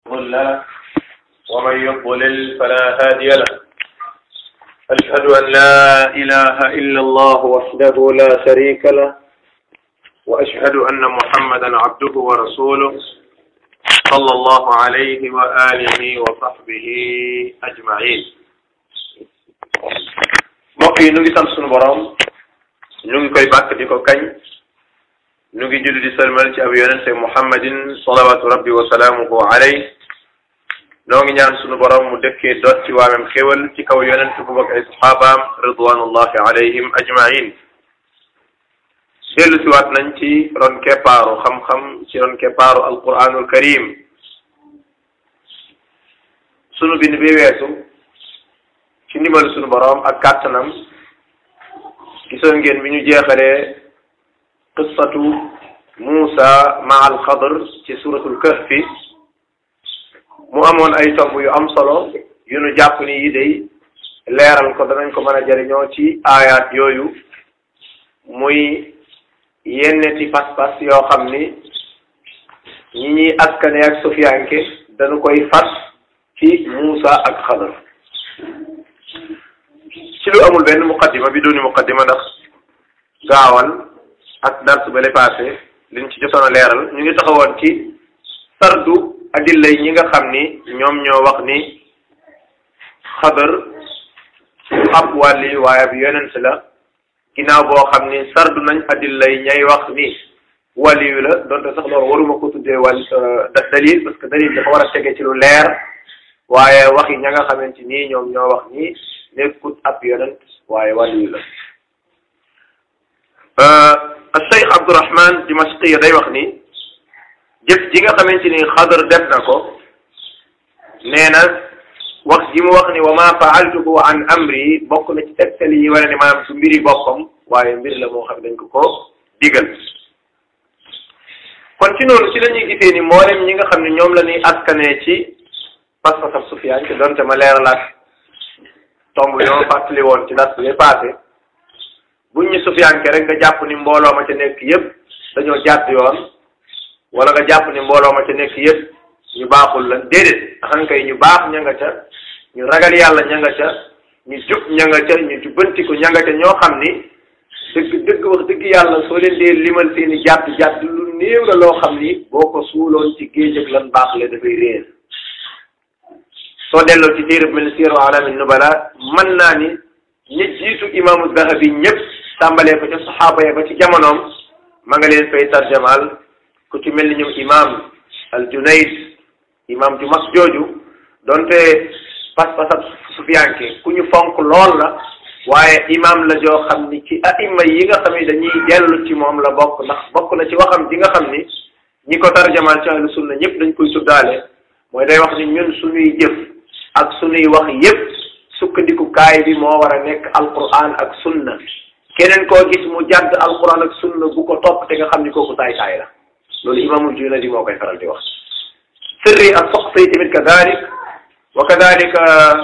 له ومن يضلل فلا هادي له أشهد أن لا إله إلا الله وحده لا شريك له وأشهد أن محمدا عبده ورسوله صلى الله عليه وآله وصحبه أجمعين mbokk yi ñu ngi sant sunu borom ñu ngi koy bàkk di ko kañ ñu ngi julli di salmal ci ab yonente muhammadin salawatu rabbi wa salaamuhu alayh noo ngi ñaan sunu borom mu dëkkee doot ci waamem xéwal ci kaw yonente bu bokk ay saxaabaam ridwanullahi alayhim ajmain dellu siwaat nañ ci ron keppaaru xam-xam ci ron keppaaru alquranul karim sunu bind bi weesu ci ndimbal sunu borom ak kàttanam gisoon ngeen bi ñu jeexalee qissatu Muusa ma al Xadr ci suratul kahfi mu amoon ay tomb yu am solo yu nu jàpp ni yi day leeral ko danañ ko mën a jëriñoo ci aayaat yooyu muy yenneti pas-pas yoo xam ni ñi ñuy askane ak sufiyanke dañu koy fas ci Muusa ak Xadr ci lu amul benn muqaddima bi duni muqaddima ndax gaawal ak dars ba le passé liñ ci jotoon a leeral ñu ngi taxawoon ci sardu adilla yi ñi nga xam ni ñoom ñoo wax ni xadar ab wàlli waaye ab yonent la ginnaaw boo xam ni sardu nañ adilla yi ñay wax ni wàlli yu la donte sax loolu waruma ko tuddee wàll dalil parce que dalil dafa war a tege ci lu leer waaye wax yi ña nga xamante nii ñoom ñoo wax ni nekkut ab yonent waaye wàlli yu la Cheikh Abdourahman Dimashqi day wax ni jëf ji nga xamante ni xadar def na ko nee na wax ji mu wax ni wa ma faaltuhu an amri bokk na ci tegtal yi wane ne maanaam su mbiri boppam waaye mbir la moo xam dañ ko ko digal kon ci noonu ci la ñuy gisee ni mboolem ñi nga xam ne ñoom la ñuy askanee ci pas-pasab Sufyaan te donte ma leeralaat tomb yoo fàttali woon ci das bi passé buñ ñu sufiyanke rek nga jàpp ni mbooloo ma ca nekk yépp dañoo jàdd yoon wala nga jàpp ni mbooloo ma ca nekk yépp ñu baaxul lan déedéet xankay ñu baax ña nga ca ñu ragal yàlla ña nga ca ñu jub ña nga ca ñu jubbantiku ña nga ca ñoo xam ni dëgg dëgg wax dëgg yàlla soo leen dee limal seeni jàdd jàdd lu néew la loo xam ni boo ko suuloon ci géej ak lan baax le dafay réer soo delloo ci téereb mel siiru alamin nubala mën naa ni ñi jiitu imaamu zahabi ñëpp tàmbalee ko ca saxaaba ya ba ci jamonoom ma nga leen fay tarjamaal ku ci mel ni ñoom imaam al junayd imaam ju mag jooju donte pas-pasab sufiyanke ku ñu fonk lool la waaye imaam la joo xam ni ci aima yi nga xam ni dañuy dellu ci moom la bokk ndax bokk na ci waxam ji nga xam ni ñi ko tarjamaal ci ahlu sunna ñëpp dañ koy tuddaale mooy day wax ni ñun suñuy jëf ak suñuy wax yépp sukkandiku kaay bi moo war a nekk alquran ak sunna keneen koo gis mu jàdd alquran ak sunna bu ko topp te nga xam ni kooku taay taay la loolu imaamul junadi moo koy faral di wax sirri ak soxsay tamit kadalik wa kadalika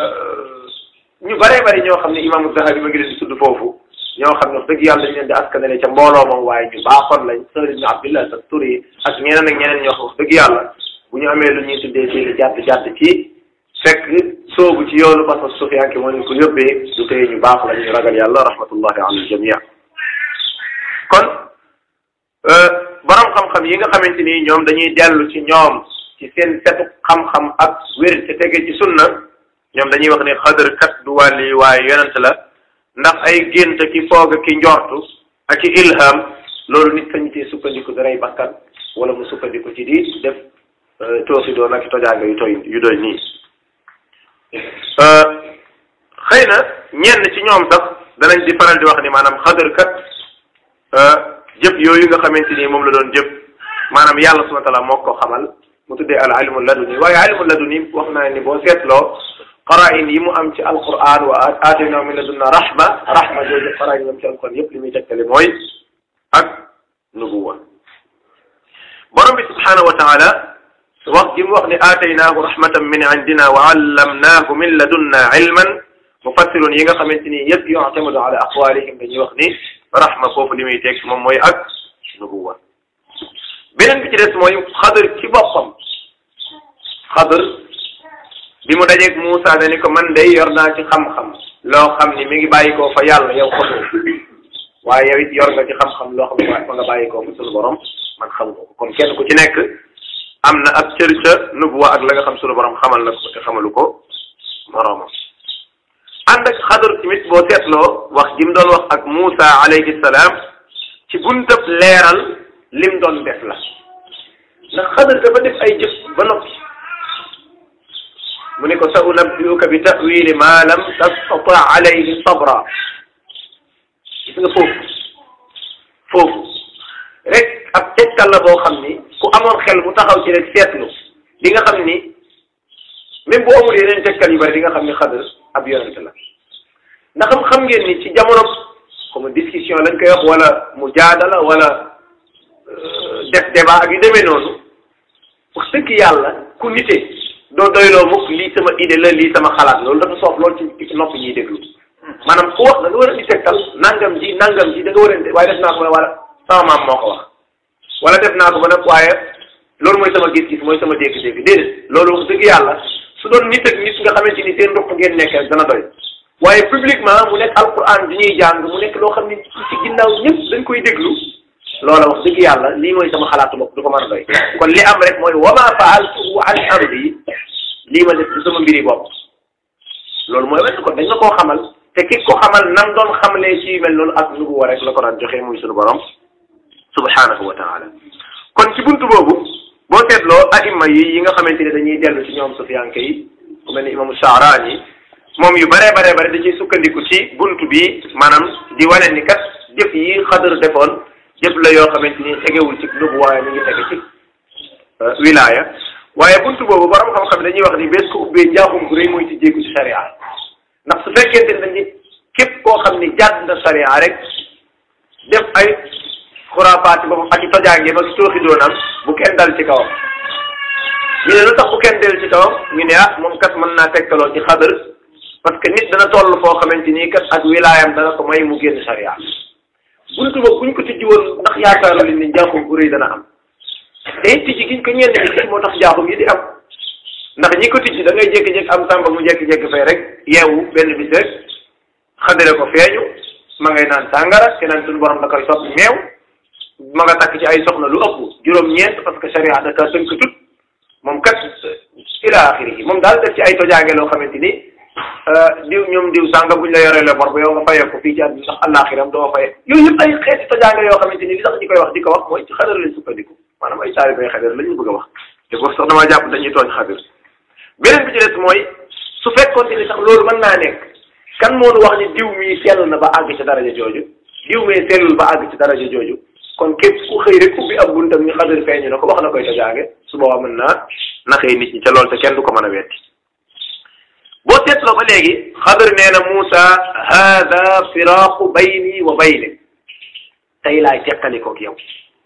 ñu bëree bëri ñoo xam ne imaamu dahabi ma ngi leen di tudd foofu ñoo xam ne wax dëgg yàlla dañ leen di askanale ca mbooloo moom waaye ñu baaxoon lañ sër ibn abdillah sa turi ak ñeneen ak ñeneen ñoo xam wax dëgg yàlla bu ñu amee lu ñuy tuddee seeni jàdd jàdd ci fekk soobu ci yoonu parce que sufiyanke moo leen ko yóbbee du tey ñu baax la ñu ragal yàlla rahmatullahi ala aljamia kon borom xam-xam yi nga xamante ni ñoom dañuy dellu ci ñoom ci seen setu xam-xam ak wér te tege ci sunna ñoom dañuy wax ne xadar kat du wàlli waaye yonent la ndax ay gént ki foog ki njortu ak ki ilham loolu nit sañu tee sukkandiku daray bakkan wala mu sukkandiku ci di def toosi doon ak tojaanga yu toy yu doy nii xëy na ñenn ci ñoom sax danañ di faral di wax ni maanaam xadar kat jëf yooyu nga xamante ni moom la doon jëf maanaam yàlla subhanahu wa taala moo ko xamal mu tuddee al ilmu laduni waaye ilmu laduni wax naa ni boo seetloo qara'in yi mu am ci alquran wa aatayna min ladunna rahma rahma jooju qara'in yi mu am ci alquran yëpp li muy tegtale mooy ak nubuwa borom bi subhanahu wa taala wax ji mu wax ni aataynaahu rahmatan min indina wa allamnaahu min ladunna ilman mufassirun yi nga xamante ni yëpp yu'tamadu ala aqwalihim dañuy wax ni rahma foofu li muy teg moom mooy ak nubuwa beneen bi ci des mooy xadar ci boppam xadr bi mu dajeeg Moussa ne ni ko man day yor naa ci xam-xam loo xam ni mi ngi bàyyi koo fa yàlla yow xamoo waaye yow it yor nga ci xam-xam loo xam ne fa nga bàyyi koo fa sunu borom man xamu ko kon kenn ku ci nekk am na ab cër ca nubuwa ak la nga xam sunu borom xamal na ko te xamalu ko moroomam ànd ak xadar tamit boo seetloo wax ji mu doon wax ak Moussa alayhi salaam ci buntab leeral lim doon def la ndax xadar dafa def ay jëf ba noppi mu ne ko sa unabbiuka bi tawili ma lam tastata alayhi sabra gis nga foofu foofu rek ab tegtal la boo xam ni ku amoon xel mu taxaw ci rek seetlu di nga xam ni même bu amul yeneen tegtal yu bari di nga xam ni xadar ab yonent la ndax xam ngeen ni ci jamono comme discussion lañ koy wax wala mujaadala wala def débat ak yu demee noonu wax dëgg yàlla ku nite doo doyloo mukk lii sama idée la lii sama xalaat loolu dafa soof loolu ci ci nopp ñuy déglu maanaam ku wax da nga war a di tegtal nangam ji nangam ji da nga war a waaye def naa ko wala sama maam moo ko wax wala def naa ko ba nag waaye loolu mooy sama gis-gis mooy sama dégg-dégg déedéet loolu wax dëgg yàlla su doon nit ak nit nga xamante ni seen ndox ngeen nekk rek dana doy waaye publiquement mu nekk alquran di ñuy jàng mu nekk loo xam ne ci ginnaaw ñëpp dañ koy déglu loola wax dëgg yàlla lii mooy sama xalaatu bopp du ko mën a doy kon li am rek mooy wama faaltuhu an amri lii ma def du sama mbiri bopp loolu mooy wen kon dañ la koo xamal te ki ko xamal nam doon xamlee ci mel noonu ak nubuwa rek la ko daan joxee muy sunu borom subhanahu wa taala kon ci buntu boobu boo seetloo aima yi yi nga xamante ne dañuy dellu ci ñoom sufiyanke yi ku mel ni imaamu Shaaraani moom yu baree baree bare da ciy sukkandiku ci buntu bi maanaam di wane ni kat jëf yi xadar defoon jëf la yoo xamante ni tegewul ci nubu waaye mi ngi tege ci wilaya waaye buntu boobu borom xam-xam dañuy wax ni bés ko ubbee njaaxum gu rëy mooy ci jéegu ci sharia ndax su fekkente ne dañuy képp koo xam ni jàdd na sharia rek def ay xuraafaati ba ak i tojaange ba si tooxi doonam bu kenn dal ci kawam ñu ne lu tax bu kenn del ci kawam ñu ne ah moom kat mën naa tegtaloo ci xadar parce que nit dana toll foo xamante nii kat ak wilaayam dana ko may mu génn sharia buntu ba buñ ko tijji woon ndax yaakaaru li ni njaaxum bu rëy dana am te it tijji giñ ko ñenn ñi tijji moo tax njaaxum yi di am ndax ñi ko tijji da ngay jékki-jékki am sàmba mu jékki-jékki fay rek yeewu benn bis rek xadare ko feeñu ma ngay naan sàngara te naan suñu borom da koy soppi meew ma nga takk ci ay soxna lu ëpp juróom-ñeent parce que sharia da ka tënk tut moom kat ila axiri moom daal def ci ay tojaange loo xamante ni diw ñoom diw sànga buñ la yoree la bor ba yow nga fayee ko fii ci àdduna ndax àllaaxiram doo faye yooyu yëpp ay xeeti tojaange yoo xamante ni li tax ñi koy wax di ko wax mooy ci xadar lañ sukkandiku maanaam ay taalibe ay xadar la ñu bëgg a wax te boobu sax damaa jàpp dañuy tooñ xadar beneen bi ci des mooy su fekkoon ni sax loolu mën naa nekk kan moonu wax ni diw mii sell na ba àgg ci daraja jooju diw mee sellul ba àgg ci daraja jooju kon képp ku xëy rek ubbi ab buntam ni xadar feeñu na ko wax na koy tojaange su boobaa mën naa naxee nit ñi ca lool te kenn du ko mën a wetti boo seetloo ba léegi xadar nee na Moussa hada firaaqu bayni wa baynik tey laay teqalikoog yow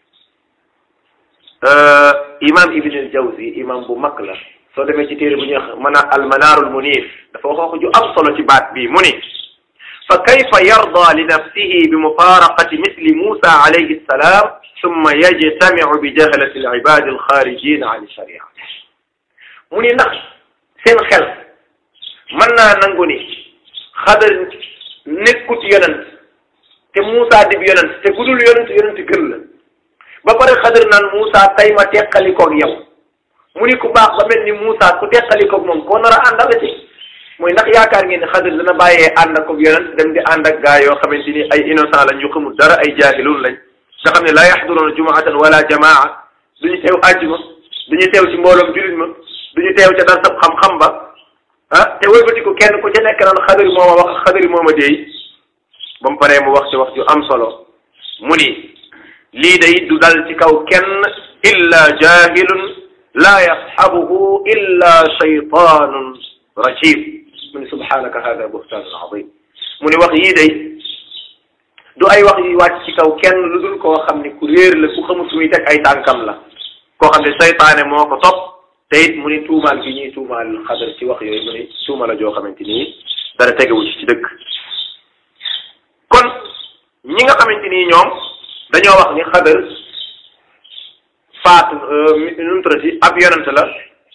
imam ibn al jawzi imam bu mag la soo demee ci téere bu ñuy wax mana al manaarul munif dafa wax wax ju am solo ci baat bii mu ni fa kayfa yarda li nafsihi bi mufaraqati misli Moussa alayhi salaam summa yajtamiu bi jahalati al ibadi al xaarijin an sharia mu ni ndax seen xel mën naa nangu ni xadar nekkut yonent te Moussa dib yonent te ku dul yonent yonent gën la ba pare xadar naan Moussa tey ma teqalikoog yow mu ni ku baax ba mel ni Moussa ku teqalikoog moom koo nar a àndal ci mooy ndax yaakaar ngeen ne xadar dana bàyyee ànd ak yonent dem di ànd ak gaa yoo xamante ni ay innocent lañ yu xamul dara ay jaahilun lañ nga xam ne laa yaxduruuna jumuatan wala jamaa duñu teew àjjuma duñu teew ci mbooloom julit ma duñu teew ca dar sab xam-xam ba ah te wëlbati ko kenn ku ci nekk naan xadari mooma wax xadari mooma deey ba mu paree mu wax ci wax ju am solo mu ni lii day du dal ci kaw kenn illa jahilun laa yasxabuhu illa shaytanun rajim mu ni subhanaka hada buhtanun azim mu ni wax yii day du ay wax yi wàcc ci kaw kenn lu dul koo xam ni ku réer la ku xamul fu muy teg ay tànkam la koo xam ne saytaane moo ko topp te it mu ni tuumaal gi ñuy tuumaal xadar ci wax yooyu mu ni tuuma la joo xamante ni dara tegewu ci ci dëgg kon ñi nga xamante ni ñoom dañoo wax ni xadar faatu nu mu tuddati ab yonent la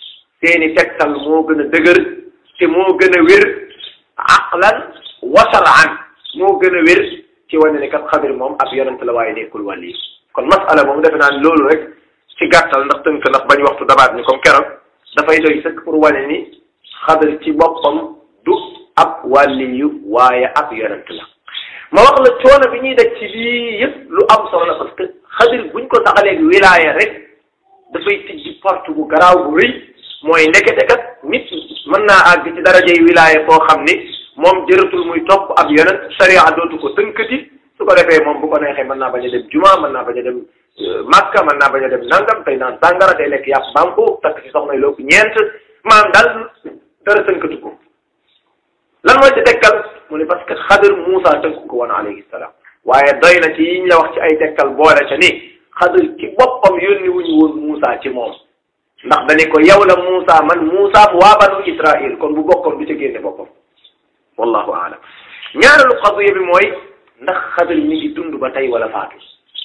seeni tegtal moo gën a dëgër te moo gën a wér aqlan wa shar'an moo gën a wér ci wane ne kat xadir moom ab yonent la waaye nekkul wàll yi kon masala moom defe naan loolu rek ci gàttal ndax tënk ndax bañ waxtu dabaat ni comme keroog dafay doy sëkk pour wane ni xadir ci boppam du ab wàlli yu waaye ab yonent la ma wax la coono bi ñuy daj ci lii yëpp lu am solo la parce que xadir buñ ko taxaleeg wilaaya rek dafay tijji porte bu garaaw bu rëy mooy ndekete kat nit mën naa àgg ci darajey wilaaya koo xam ni moom jëratul muy topp ab yonent sharia dootu ko tënkati su ko defee moom bu ko neexee mën naa bañ a dem juma mën naa bañ a dem makka mën naa bañ a dem nangam tey naan sàngara tey lekk yàpp bampo takk ci soxna loolu ñeent maanaam daal dara tënkatu ko lan mooy ci tekkal mu ne parce que xadir Moussa tënk ko woon alayhi salaam waaye doy na ci yiñ la wax ci ay tekkal boole ca ni xadir ci boppam yónni wuñu woon Moussa ci moom ndax dañu ko yow la Moussa man Moussa mu waa banu Israil kon bu bokkoon du ca génne boppam wallahu aalam ñaareelu qadiya bi mooy ndax xadir mi ngi dund ba tey wala faatu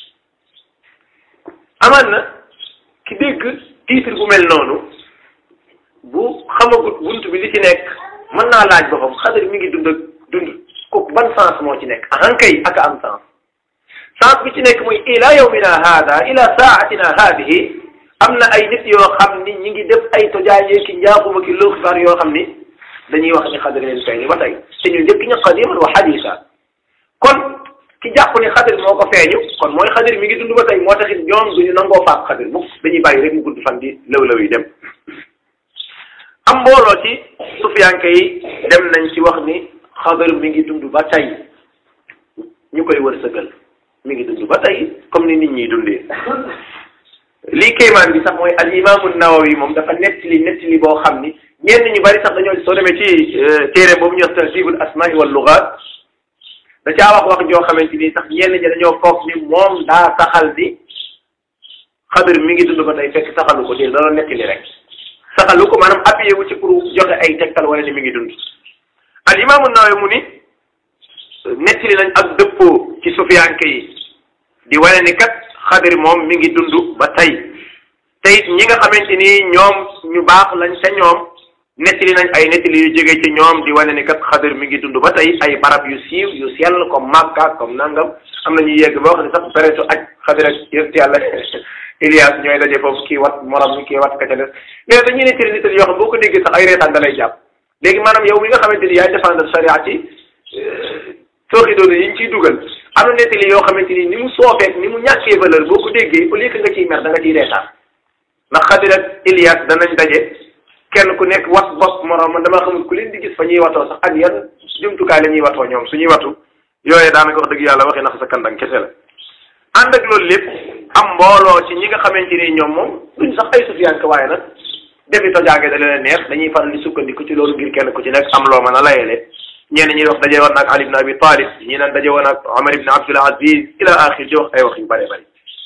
amaan na ki dégg titre bu mel noonu bu xamagut bunt bi li ci nekk mën naa laaj boppam xadir mi ngi dund ak dund kooku ban sens moo ci nekk ahankay ak am sens sens bi ci nekk mooy ila yawmina hada ila saatina hadihi am na ay nit yoo xam ni ñi ngi def ay tojaajee ki njaaxuma ki loo xibaar yoo xam ni dañuy wax ni xadir leen feeñ ba tey te ñu njëkk ña qadiman wa hadisa kon ki jàpp ni xadir moo ko feeñu kon mooy xadir mi ngi dund ba tey moo taxit ñoom duñu nangoo faat xadir mukk dañuy bàyyi rek mu gudd fan di lëw-lëw yi dem am mbooloo ci sufiyanke yi dem nañ ci wax ni xadir mi ngi dund ba tey ñu koy wërsëgal mi ngi dund ba tey comme ni nit ñiy dundee lii kéemaan bi sax mooy al imaamu nawawi moom dafa nettali nettali boo xam ni ñenn ñu bari sax dañoo soo demee ci téere boobu ñuy wax tahzibul asmaai wal lugaat da caa wax wax joo xamante ni sax ñenn ñi dañoo foog ni moom daa saxal di xadir mi ngi dund ba tey fekk saxalu ko dee dana nettali rek saxalu ko maanaam appuyé wu ci pour joxe ay tegtal wala ni mi ngi dund al imaamu nawawi mu ni nettali nañ ak dëppoo ci sufiyanke yi di wane ni kat xadir moom mi ngi dund ba tey te it ñi nga xamante ni ñoom ñu baax lañ ca ñoom nettali nañ ay nettali yu jóge ci ñoom di wane ni kat xadir mi ngi dund ba tey ay barab yu siiw yu sell comme Makka comme nangam am na ñuy yegg ba wax ne sax pérétu aj xadir ak yëpp yàlla Ilias ñooy daje foofu kii wat morom mi kii wat ka ca des mais dañuy nettali nettali yoo xam boo ko déggee sax ay reetaan da lay jàpp léegi maanaam yow mi nga xamante ni yaay défendre charia ci sooxi doon yi ñu ciy dugal am na nettali yoo xamante ni ni mu soofeek ni mu ñàkkee valeur boo ko déggee au lieu que nga ciy mer da nga ciy reetaan ndax xadir ak Ilias danañ daje kenn ku nekk wat bopp moroom man dama xamul ku leen di gis fa ñuy watoo sax ak yan jumtukaay la ñuy watoo ñoom suñuy watu yooyu daanaka wax dëgg yàlla waxi nax sa kandang kese la ànd ak loolu lépp am mbooloo ci ñi nga xamante ni ñoom moom duñ sax ay sufiyanke waaye nag defi tojaange da leen neex dañuy faral di sukkandiku ci loolu ngir kenn ku ci nekk am loo mën a layele ñenn ñi wax daje woon ak Ali ibn Abi Talib ñi naan daje woon ak Omar ibn Abdul Aziz ila axir di wax ay wax yu bëree bëri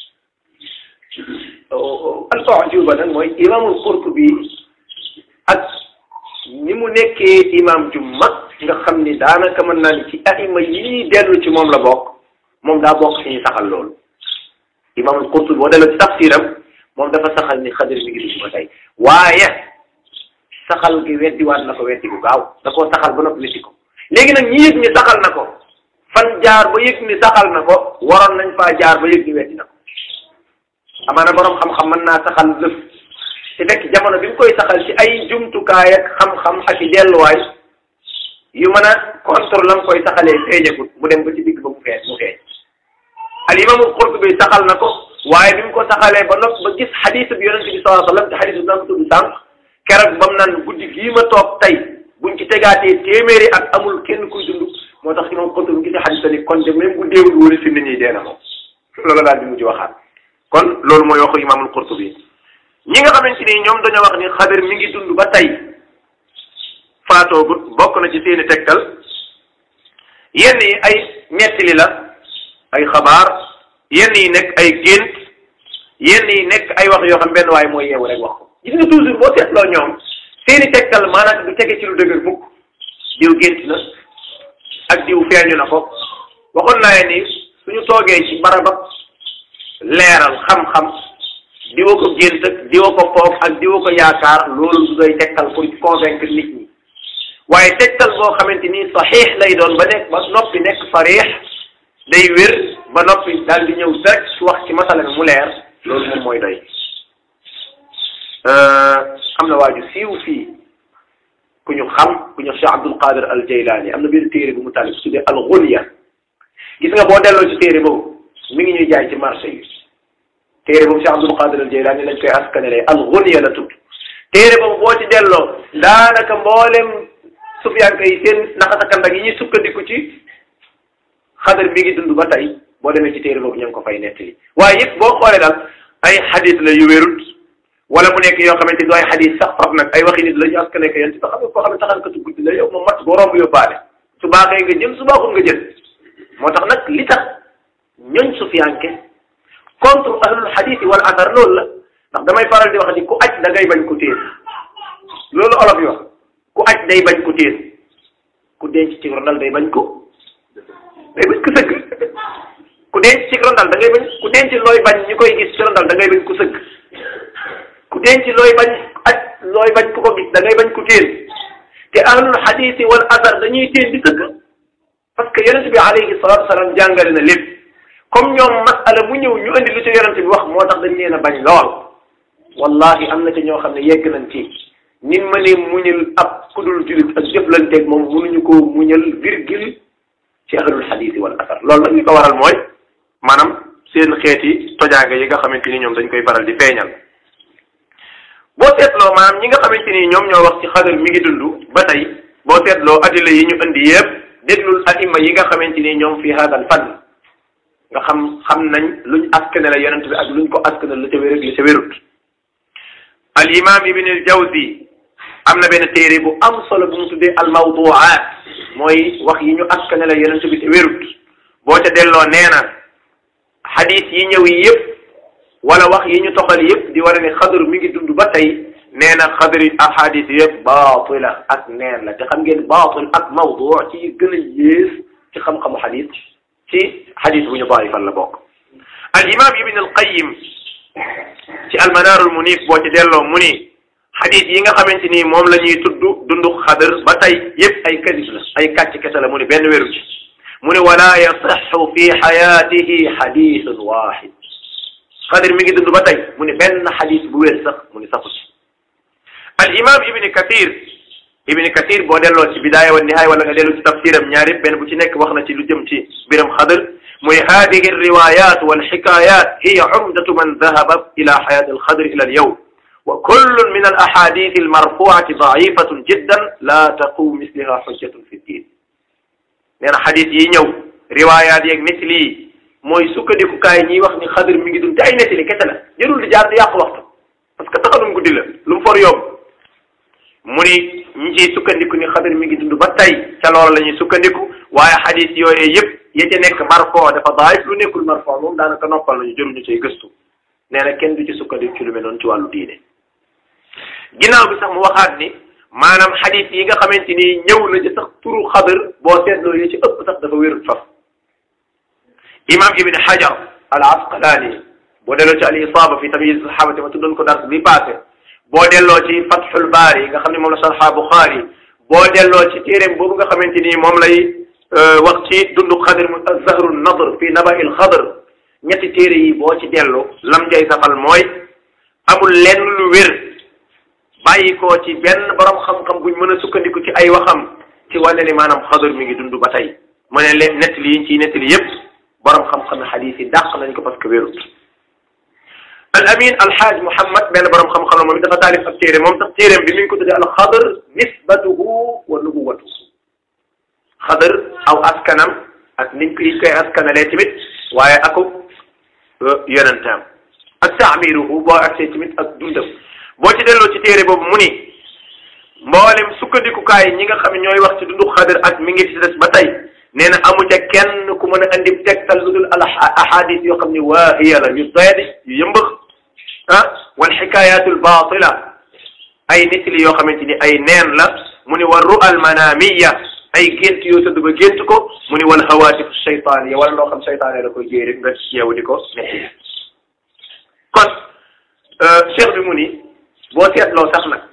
al-ujuba nag mooy imaamul Qurtubi ak ni mu nekkee imam ju mag nga xam ni daanaka mën naa ni ci aima yii dellu ci moom la bokk moom daa bokk ci ñuy saxal loolu imaamul Qurtubi boo delloo ci tafsiram moom dafa saxal ni xadir mi ngi dugg ba tey waaye saxal gi weddiwaat na ko weddi bu gaaw da koo saxal ba noppi weddi ko léegi nag ñi yëg ni saxal na ko fan jaar ba yëg ni saxal na ko waroon nañ faa jaar ba yëg ni weddi na ko amaana borom xam-xam mën naa saxal lëf te fekk jamono bi mu koy saxal ci ay jumtukaay ak xam-xam ak i delluwaay yu mën a contre la mu koy saxalee feeñagut mu dem ba ci digg ba mu feeñ mu feeñ al imaamul Qurtubi saxal na ko waaye bi mu ko saxalee ba nopp ba gis xadiis bi yonente bi sallallahu alayhi wa sallam te xadiis bi daan ko tudd sànq keroog ba mu naan guddi gii ma toog tey buñ ci tegaatee téeméeri ak amul kenn kuy dund moo tax imam Qurtubi gisee xadiis ni kon de même bu deewul woon si nit ñi dee na moom loolu daal di mujj waxaat kon loolu mooy waxu imaamul Qurtubi ñi nga xamante ni ñoom dañoo wax ni xadir mi ngi dund ba tey faatoogut bokk na ci seeni tegtal yenn yi ay ñettili la ay xabaar yenn yi nekk ay gént yenn yi nekk ay wax yoo xam benn waaye mooy yeewu rek wax ko gis nga toujours boo seetloo ñoom seeni tegtal maanaam du tege ci lu dëgër mukk diw gént na ak diw feeñu na ko waxoon naa ni suñu toogee ci barabab leeral xam-xam diwa ko gént ak diwa ko foog ak diwa ko yaakaar loolu du doy tegtal pour convaincre nit ñi waaye tegtal boo xamante ni saxiix lay doon ba nekk ba noppi nekk sariix day wér ba noppi daal di ñëw direct wax ci masala bi mu leer loolu moom mooy doy am na waaju siiw fii ku ñu xam ku ñu Cheikh Abdul Qadir al Jaylaani am na benn téere bu mu tàlli su tuddee al Ghunya gis nga boo delloo ci téere boobu mi ngi ñuy jaay ci marché yi téere boobu Cheikh Abdul Qadir al Jaylaani lañ koy askanale al Ghunya la tudd téere boobu boo ci delloo daanaka mboolem sufiyanke yi seen naxasakandak yi ñuy sukkandiku ci xadar mi ngi dund ba tey boo demee ci téere boobu ñu ngi ko fay nettali waaye yëpp boo xoolee daal ay xadis la yu wérut wala mu nekk yoo xamante ni du ay xadis sax faf nag ay waxi nit la ñu askan nekk yéen ci ba xam nga koo xam ne taxankatu guddi la yow moom mat boo romb yóbbaale su baaxee nga jël su baaxul nga jël moo tax nag li tax ñooñ sufiyanke contre ahlul xadis yi wala asar loolu la ndax damay faral di wax ni ku aj da ngay bañ ku téen loolu olof yi wax ku aj day bañ ku téen ku denc ci rondal day bañ ko day bañ ko sëgg ku denc ci rondal da ngay bañ ku denc looy bañ ñu koy gis ci rondal da ngay bañ ku sëgg ku denc looy bañ aj looy bañ ku ko gis da ngay bañ ku téen te ahlul xadis yi wal asar dañuy téen di sëgg parce que yonente bi alayhi salatu wasalaam jàngale na lépp comme ñoom masala mu ñëw ñu indi lu ci yonente bi wax moo tax dañ leen a bañ lool wallahi am na ci ñoo xam ne yegg nañ ci nin ma ne muñal ab kudul julit ak jëflanteeg moom mënuñu ko muñal virgule ci ahlul xadis yi wal asar loolu nag li ko waral mooy maanaam seen xeeti tojaange yi nga xamante ni ñoom dañ koy faral di feeñal boo seetloo maanaam ñi nga xamante ni ñoom ñoo wax ci xadar mi ngi dund ba tey boo seetloo adila yi ñu indi yëpp déglul aima yi nga xamante ni ñoom fi hadal fan nga xam xam nañ luñ askane la yonent bi ak luñ ko askane la ca wér ak li ca wérut al imam ibn al jawzi am na benn téere bu am solo bu mu tuddee al mawduaat mooy wax yi ñu askane la yonent bi te wérut boo ca delloo nee na xadis yi ñëw yi yëpp wala wax yi ñu toxal yëpp di war a ne xadar mi ngi dund ba tey nee na xadari ahadis yëpp baatila ak neen la te xam ngeen baatil ak mawdu ci gën a yées ci xam-xamu xadis ci xadis bu ñu daifal la bokk al imam ibn al qayyim ci almanaarul munif boo ci delloo mu ni xadis yi nga xamante ni moom la ñuy tudd dundu xadar ba tey yëpp ay kadib la ay kàcc kese la mu ni benn wéru ci mu ni wala yasixu fi xayaatihi xadisun waxid xadar mi ngi dund ba tey mu ni benn xadis bu wér sax mu ni saxu ci al imam ibni kathir ibni kathir boo delloo ci bidaaya wa nihaaya wala nga dellu ci tafsiram ñaar yëpp benn bu ci nekk wax na ci lu jëm ci mbiram xadar muy hadihi alriwayat walxikayat hiya umdatu man dahaba ila xayati alxadr ila alyawm wa kullun min alahadith almarfuati daifatun jiddan la taqum misliha xujjatun fi ddin nee na xadis yi ñëw riwayat yeeg netli yi mooy sukkandikukaay ñiy wax ni xadr mi ngi dund te ay nettali kese la jërul di jaar di yàqu waxtu parce que taxalum guddi la lu mu for yomb mu ni ñi ciy sukkandiku ni xadar mi ngi dund ba tey ca loola la ñuy sukkandiku waaye xadis yooyu yëpp ya ca nekk marfo dafa daif lu nekkul marfo moom daanaka noppal nañu jëruñu cay gëstu nee na kenn du ci sukkandiku ci lu mel noonu ci wàllu diine ginnaaw bi sax mu waxaat ni maanaam xadis yi nga xamante ni ñëw na ci sax turu xadar boo seetloo yi ci ëpp sax dafa wérut faf imam ibn hajar al asqalaani boo delloo ci al isaaba fi tamyiz sahabati ma tuddoon ko dars bi passé boo delloo ci fathul baari nga xam ne moom la sarxa buxaari boo delloo ci téeréem boobu nga xamante ni moom lay wax ci dundu xadr mu zahru nadr fi nabail xadr ñetti téere yi boo ci dellu lam jay safal mooy amul lenn lu wér bàyyi ko ci benn borom xam-xam buñ mën a sukkandiku ci ay waxam ci wane ni maanaam xadr mi ngi dund ba tey mu ne leen nettali yi ciy nettali yépp borom xam-xam xadiis yi dàq nañ ko parce que wérut al amin alxaaj Mouhamed benn borom xam-xam la moom it dafa taalif ab téere moom sax téereem bi mi ngi ko tuddee alxadr nisbatuhu wa nubuwatuhu xadr aw askanam ak niñ ko koy askanalee tamit waaye akub yonentam ak taamiruhu boo agsee tamit ak dundam boo ci delloo ci téere boobu mu ni mboolem sukkandikukaay ñi nga xam ne ñooy wax ci dundu xadr ak mi ngi ci des ba tey nee na amu ca kenn ku mën a andi tegtal lu dul al ahadis yoo xam ne waahiya la yu doyadi yu yëmbax ah wal xikaayatul baatila ay nettali yoo xamante ni ay neen la mu ni wa ru'al manamiya ay gént yoo tëdd ba gént ko mu ni wal hawaatif seytaan ya wala loo xam seytaane la koy jéy rek nga yeewu di ko nettali kon cheikh bi mu ni boo seetloo sax nag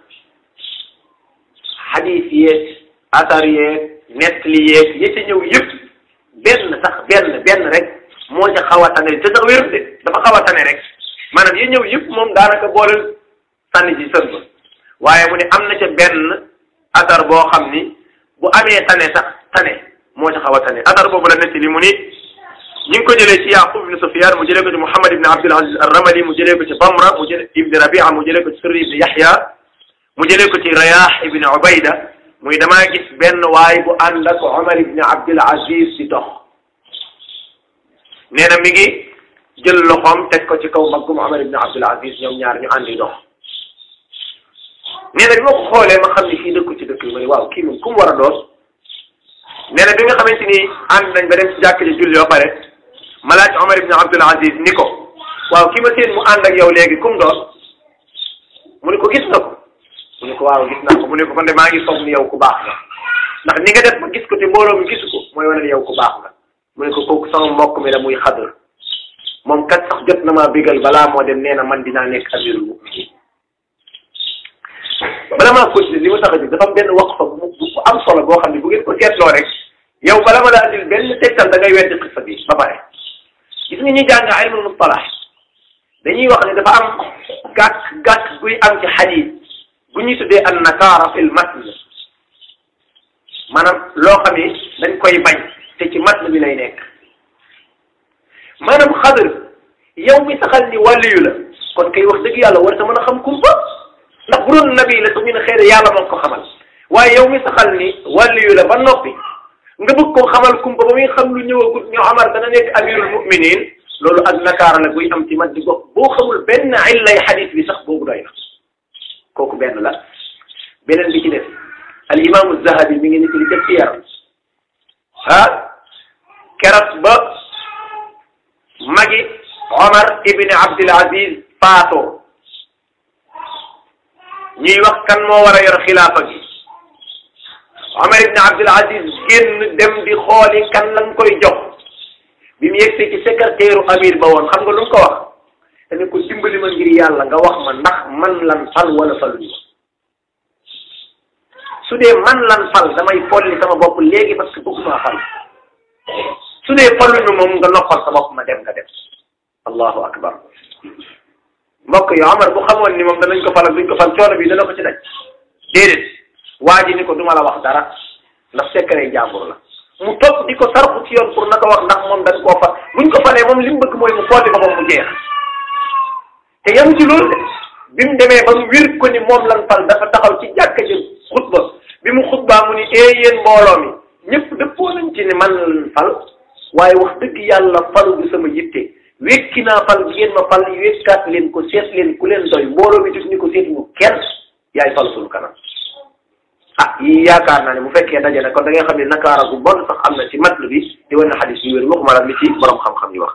xadiis yeeg asar yeeg nettali yeeg yi ci ñëw yëpp benn sax benn benn rek moo ca xaw a tane te sax wérut de dafa xaw a tane rek maanaam yi ñëw yëpp moom daanaka booleel sànni ci sën ba waaye mu ne am na ca benn asar boo xam ni bu amee tane sax tane moo ca xaw a tane asar boobu la nettali mu ni ñu ngi ko jëlee ci Yaqub ibn Sufyan mu jëlee ko ci Muhammad ibn Abdul Aziz ar-Ramali mu jëlee ko ci Bamra mu jëlee ibn Rabia mu jëlee ko ci Sirri ibn Yahya mu jëlee ko ci Rayah ibn Ubayda muy damaa gis benn waay bu ànd ak Omar ibn Abdul Aziz di dox nee na mi ngi jël loxoom teg ko ci kaw mbaggum Omar ibn Abdul Aziz ñoom ñaar ñu àndi dox nee na bi ma ko xoolee ma xam ni fii dëkku ci dëkk bi ma ne waaw kii moom ku mu war a doon nee na bi nga xamante ni ànd nañ ba dem ci jàkk ji julli ba pare ma laaj Omar ibn Abdul Aziz ni ko waaw ki ma seen mu ànd ak yow léegi kum doon mu ne ko gis nga ko mu ne ko waaw gis naa ko mu ne ko kon de maa ngi foog ni yow ku baax nga ndax ni nga def ba gis ko te mbooloo mi gisu ko mooy wane ni yow ku baax nga mu ne ko kooku sama mbokk mi la muy xadar moom kat sax jot na maa bigal balaa moo dem nee na man dinaa nekk amirul muminin bala maa continuer li ma tax a jóg dafa am benn wax fa bu am solo boo xam ne bu ngeen ko seetloo rek yow bala ma la andil benn tegtal da ngay weddi xisa bi ba pare gis nga ñuy jàng ilmul mustalah dañuy wax ne dafa am gàkk gàkk guy am ci xadiis bu ñuy tuddee an nakaara fil matn maanaam loo xam ne dañ koy bañ te ci matn bi lay nekk maanaam xadar yow mi saxal ni wàlliyu la kon kay wax dëgg yàlla war ta mën a xam kumpa ndax bu doon nabi la sax ñu ne xëy na yàlla moo ko xamal waaye yow mi saxal ni wàlliyu la ba noppi nga bëgg koo xamal kumpa ba muy xam lu ñëwagut ñu Omar dana nekk amirul muminin loolu ak nakaara la buy am ci mat di gox boo xamul benn illay xadis bi sax boobu doy na kooku benn la beneen bi ci def al imaamu zahabi mi ngi nit li def ci yaram ah keroog ba magi Omar ibn Abdul Aziz faatoo ñuy wax kan moo war a yor xilaafa gi Omar ibn Abdul Aziz génn dem di xooli kan lañ koy jox bi mu yegsee ci secrétaire amir ba woon xam nga lu mu ko wax dane ko dimbali ma ngir yàlla nga wax ma ndax man lan fal wala faluñu su dee man lan fal damay folli sama bopp léegi parce que bëgguma fal su dee faluñu moom nga noppal sa bopp ma dem nga dem allahu akbar mbokk yi Omar bu xamoon ni moom danañ ko fal ak duñ ko fal coono bi dana ko ci daj déedéet waa ji ni ko duma la wax dara ndax secret jàmbur la mu topp di ko sarxu ci yoon pour na ko wax ndax moom dañ koo fa buñ ko falee moom li mu bëgg mooy mu folli ko moom mu jeex te yam ci loolu de bi mu demee ba mu wir ko ni moom lan fal dafa taxaw ci jàkka ji xutba bi mu xutbaa mu ni ee yéen mbooloo mi ñëpp dëppoo nañ ci ne man lan fal waaye wax dëgg yàlla falu bi sama yitte wekki naa fal bi ngeen ma fal wekkaat leen ko seet leen ku leen doy mbooloo mi def ni ko seetuñu kenn yaay fal suñu kanam ah yi yaakaar naa ne bu fekkee daje na kon da ngay xam ne nakaara gu bon sax am na ci matlu bi di wane xadis yu wér waxuma la li ci borom xam-xam yi wax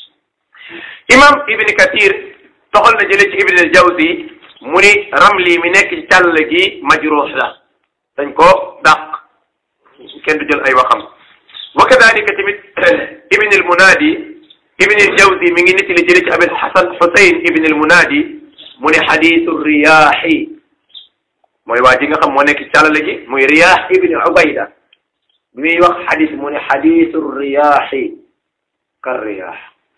imam ibni kathir toxal na jële ci ibn al jawzi mu ni ramli mi nekk ci càll gi majruux la dañ ko dàq kenn du jël ay waxam wa kadalika tamit ibn al munadi ibn al jawzi mi ngi nit li jële ci abil hasan husayn ibn al munadi mu ni xadisu riyaaxi mooy waa ji nga xam moo nekk ci càllale gi muy riyaax ibn ubayda bi muy wax xadis mu ni xadisu riyaaxi kar riyaax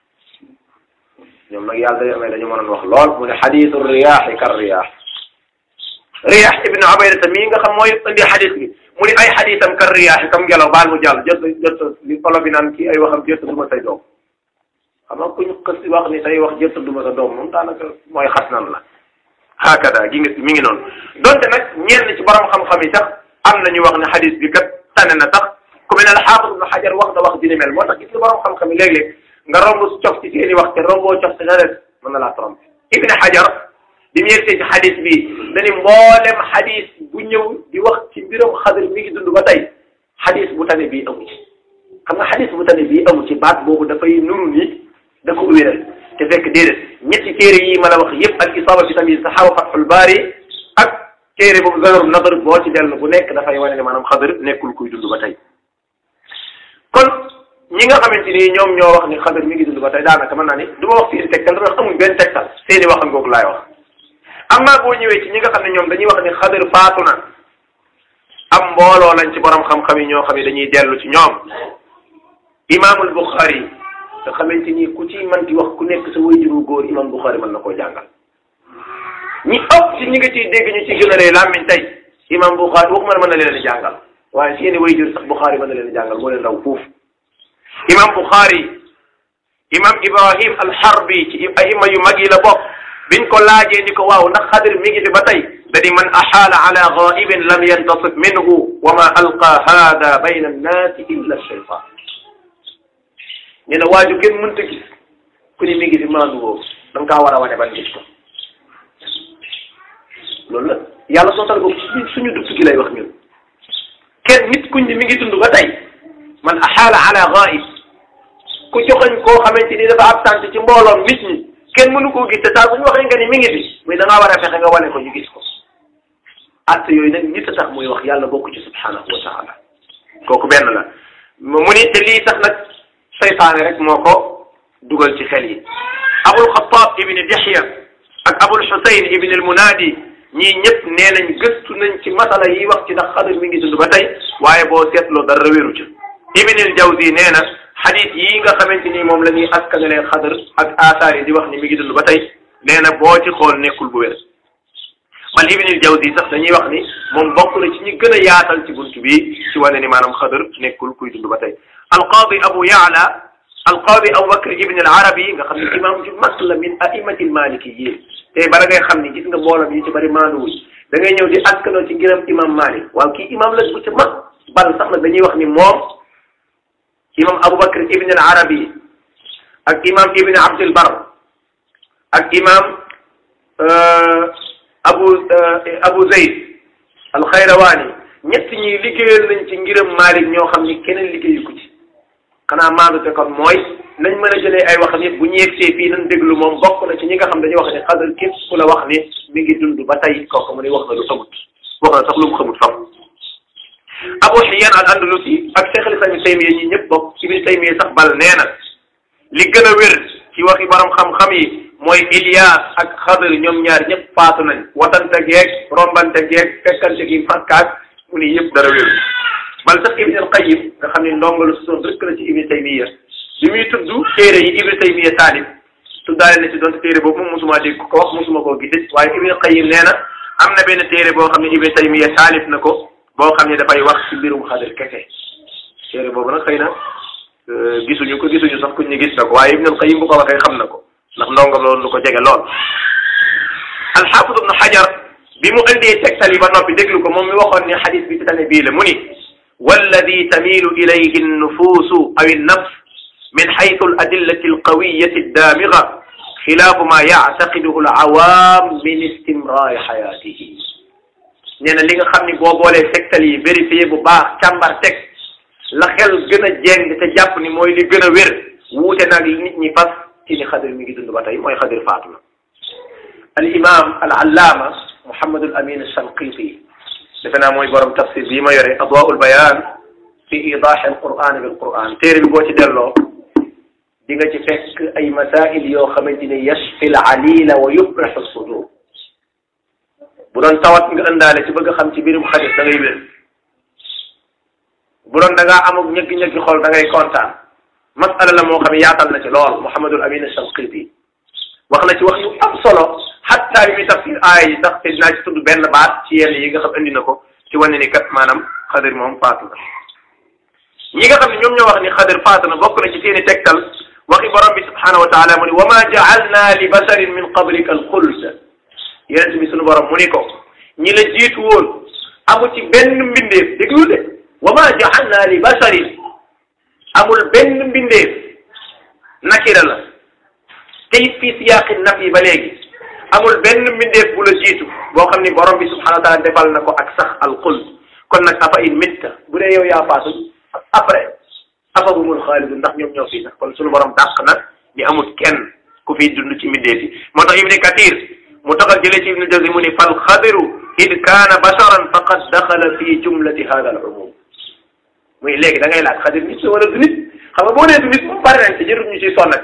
ñoom nag yàlla dañu amee dañu mënoon wax lool mu ne xadisu riyaaxi kar riyaax riyaax ibn ubayda ta mii nga xam mooy indi xadis bi mu ni ay xadisam kar riyaaxi comme ngelaw baal mu jàll jot jot li olo bi naan kii ay waxam jot duma say doom xam nga ku ñu xës wax ni say wax jot duma sa doom moom daanaka mooy xas nan la hakada gi nga mi ngi noonu donte nag ñenn ci borom xam-xam yi sax am na ñu wax ne xadis bi kat tane na sax ku mel ne alxaafis ibn xajar wax na wax dina mel moo tax gis nga borom xam-xam yi léeg-léeg nga romb cof ci seeni wax te romboo cof te na des mën na laa trompé ibn xajar bi mu yegsee ci xadis bi dañu mboolem xadis bu ñëw di wax ci mbiram xadar mi ngi dund ba tey xadis bu tane bii amu ci xam nga xadis bu tane bii amu ci baat boobu dafay nuru ni da ko wéral te fekk déedéet ñetti téere yi ma la wax yëpp al isaaba fi tamyiz saxaaba fathul baari ak téere boobu zanarul nadar boo ci dellu bu nekk dafay wane ne maanaam xadar nekkul kuy dund ba tey kon ñi nga xamante ni ñoom ñoo wax ni xadar mi ngi dund dund ba tey daanaka mën naa ni du ma wax seeni tegtal dafa wax amuñ benn tegtal seeni waxam googu laay wax amma boo ñëwee ci ñi nga xam ne ñoom dañuy wax ni xadir faatu na am mbooloo lañ ci borom xam-xam yi ñoo xam ne dañuy dellu ci ñoom imaamul Buxaari nga xamante ni ku ci mën di wax ku nekk sa wayjuru góor imaam Buxaari mën na koo jàngal ñi ëpp ci ñi nga ciy dégg ñu ci gën a rëy làmmiñ tey imaam Buxaari waxuma ne mën na leen a jàngal waaye seeni wayjur sax Buxaari mën na leen a jàngal moo leen raw fuuf imaam Buxaari imaam Ibrahim al-Harbi ci ayima yu mag yi la bokk biñ ko laajee ni ko waaw ndax xadir mi ngi fi ba tey da di man axaala ala gaibin lam yantasib minhu wa ma alqa hada bayna annaasi illa shaytan nee na waaju kenn mënta gis ku ni mi ngi fi maandu boobu da nga kaa war a wane ban gis ko loolu la yàlla sootal ko suñu dugg gi lay wax ñun kenn nit kuñ ni mi ngi dund ba tey man axaala ala gaib ku joxoñ koo xamante ni dafa absent ci mbooloom nit ñi kenn mënu koo gis te saa bu ñu waxee nga ni mi ngi fi muy da ngaa war a fexe nga wane ko ñu gis ko att yooyu nag nit a tax muy wax yàlla bokk ci subhanahu wa taala kooku benn la mu ni te lii tax nag seytaane rek moo ko dugal ci xel yi abul xataab ibni dihya ak abul xusayn ibni al munaadi ñii ñëpp nee nañ gëstu nañ ci masala yi wax ci ndax xadir mi ngi dund ba tey waaye boo seetloo dara wéru ca ibni al jawzi nee na xadis yii nga xamante ni moom la ñuy askanalee xadar ak asaar yi di wax ni mi ngi dund ba tey nee na boo ci xool nekkul bu wér man ibnul jawzi sax dañuy wax ni moom bokk na ci ñi gën a yaatal ci buntu bi ci wane ni maanaam xadar nekkul kuy dund ba tey alqaadi abu yaala alqaadi abu bakr ibn al arabi nga xam ne imam ju mag la min aimati al malikiyin tey bala ngay xam ni gis nga mbooloo yi ci bari maanduwuñ da ngay ñëw di askanoo ci ngiram imam malik waaw kii imam la bu ca mag bal sax nag dañuy wax ni moom imam Aboubacar ibn al arabi ak imam ibn abdul bar ak imam abu abu zayd al xayrawaani ñett ñi liggéeyal nañ ci ngiram Malik ñoo xam ni keneen liggéeyu ko ci xanaa maandu te kon mooy nañ mën a jëlee ay waxam yëpp bu ñu yegsee fii nañ déglu moom bokk na ci ñi nga xam dañuy wax ne xadar képp ku la wax ni mi ngi dund ba tey kooku mu ni wax na lu xamut wax na sax lu mu xamut fam Abu Hayyan al Andalusi ak Cheikh al-Islam Ibn Taymiyya ñi ñëpp bokk Ibn Taymiyya sax bal nee na li gën a wér ci waxi borom xam-xam yi mooy Ilias ak Xadir ñoom ñaar ñëpp faatu nañ watante geeg rombante geeg fekkante gi fakkaat mu ni yëpp dara wér bal sax Ibn al-Qayyim nga xam ne ndongalu soon rek la ci Ibn Taymiyya bi muy tudd téere yi Ibn Taymiyya taalif tuddaale na ci doon téere boobu moom mosuma dégg ko wax mosuma koo gisit waaye Ibn al-Qayyim nee na am na benn téere boo xam ne Ibn Taymiyya taalif na ko boo xam ne dafay wax ci mbirum xadir kese téere boobu nag xëy na gisuñu ko gisuñu sax kuñ ñu gis na ko waaye Ibn al-Qayyim bu ko waxee xam na ko ndax ndongo loolu lu ko jege lool. al-Hafiz Ibn Hajar bi mu indee tegtal yi ba noppi déglu ko moom mi waxoon ne xadis bi ci tane bii la mu ni walladi tamilu ilayhi an-nufusu aw an-nafs min haythu al-adillati al-qawiyyati ad-damiga xilaafu ma yactaqiduhu al-awaam min istimraari xayaatihi nee na li nga xam ni boo boolee tegtal yi vérifié bu baax càmbar teg la xel gën a jeng te jàpp ni mooy li gën a wér wuute nag nit ñi fas ci ni xadir mi ngi dund ba tey mooy xadir faatu na al imam al allaama Muhammadul Amin Shanqiti defe naa mooy borom tafsir bii ma yore adwaul bayan fi idahi al quran bil quran téere bi boo ci delloo di nga ci fekk ay masail yoo xamante ne yashfi al alila wa yubrahu sudur bu doon tawat nga ëndaale ci bëgg xam ci mbirum xadir da ngay wér bu doon da ngaa amuk ñëggi-ñëggi xol da ngay kontaan masala la moo xam ne yaatal na ci lool Muhammadul Amin Shanqiti wax na ci wax yu am solo xatta bi muy tafsir aaya yi sax te dinaa ci tudd benn baat ci yenn yi nga xam indi na ko ci wane ni kat maanaam xadir moom faatu na ñi nga xam ne ñoom ñoo wax ni xadir faatu na bokk na ci seeni tegtal waxi borom bi subhanahu wa taala mu ni wa ma jaalna li basharin min qablika al xuld yeneen bi sunu borom mu ni ko ñi la jiitu woon amu ci benn mbindeef déglu de wa ma jaalna li basharin amul benn mbindeef nakira la te it fii siyaaqi naf yi ba léegi amul benn mbindeef bu la jiitu boo xam ni borom bi subhanahu wa taala defal na ko ak sax al xuld kon nag afa in mitta bu dee yow yaa faatu après afa humul xaalidu ndax ñoom ñoo fii sax kon sunu borom dàq nag ni amul kenn ku fiy dund ci mbindeef yi moo tax ibni kathir mu taxal jëlee ci ibnu jawzi mu ni fal xadiru id kaana basharan faqad daxala fi jumlati hada al umum muy léegi da ngay laaj xadir nit la wala du nit xam nga boo nee du nit moom pare nañ ci jërul ñu ciy sonnati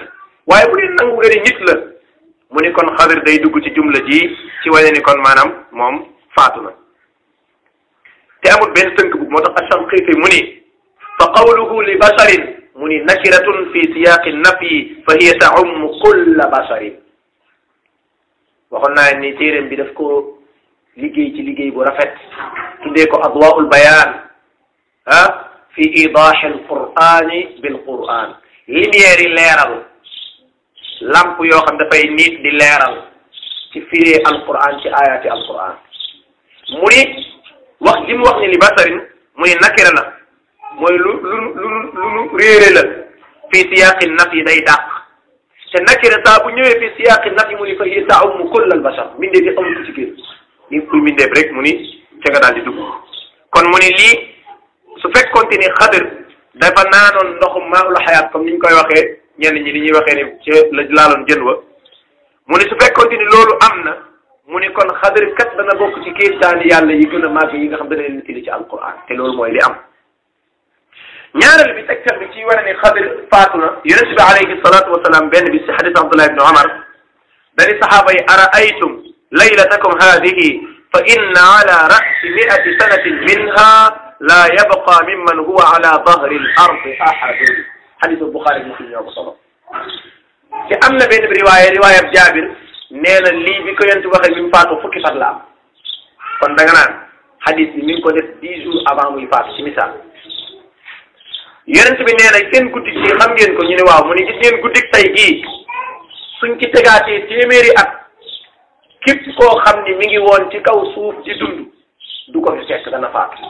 waaye bu dee nangu nga ni nit la mu ni kon xadir day dugg ci jumla ji ci wane ni kon maanaam moom faatu na te amul benn tënk bu moo tax ashanqiiti mu ni fa qawluhu li basharin mu ni nakiratun fi siyaqi nafyi fa hiya taummu kulla basharin waxoon naa ni téeréem bi daf ko liggéey ci liggéey bu rafet tuddee ko adwaul bayaan ah fi idahi alqurani bilquran lumière yi leeral lamp yoo xam dafay nit di leeral ci firee alquran ci ayaati alquran mu ni wax ji mu wax ni li basarin mu ni nakira la mooy lu lu lu lu lu réere la fii siyaaqi naf yi day dàq te nakira saa bu ñëwee fii siyaaqi naf yi mu ni fa hiya ta'ummu kull al bashar mbindeef yi amul ko ci biir li kuy mbindeef rek mu ni ca nga daal di dugg kon mu ni lii su fekkoonte ni xadir dafa naanoon ndoxum maa'ul xayaat comme ni ñu koy waxee ñenn ñi ni ñuy waxee ni ca la laaloon jën wa mu ni su fekkoonte ni loolu am na mu ni kon xadir kat dana bokk ci kéemtaani yàlla yi gën a màgg yi nga xam dana leen nettali ci alquran te loolu mooy li am ñaareel bi tegtal bi ci wane ni xadir faatu na yonent bi alayhi salatu wasalaam benn bi si xadis abdullah ibni omar dani saxaaba yi ara aytum laylatakum hadihi fa inna ala rasi miati sanatin minha la yabqa mimman huwa ala dahri l ardi ahadun xadisu buxaari muslim ñoo ko solo te am na benn bi riwaaya riwaayab jaabir nee na lii bi ko yonent waxee bi mu faatu fukki fan la am kon da nga naan xadis bi mi ngi ko def dix jours avant muy faatu ci misaal yonent bi nee na seen guddi gi xam ngeen ko ñu ne waaw mu ne gis ngeen guddik tey gii suñ ci tegaatee téeméeri at képp koo xam ni mi ngi woon ci kaw suuf di dund du ko fi fekk dana faatu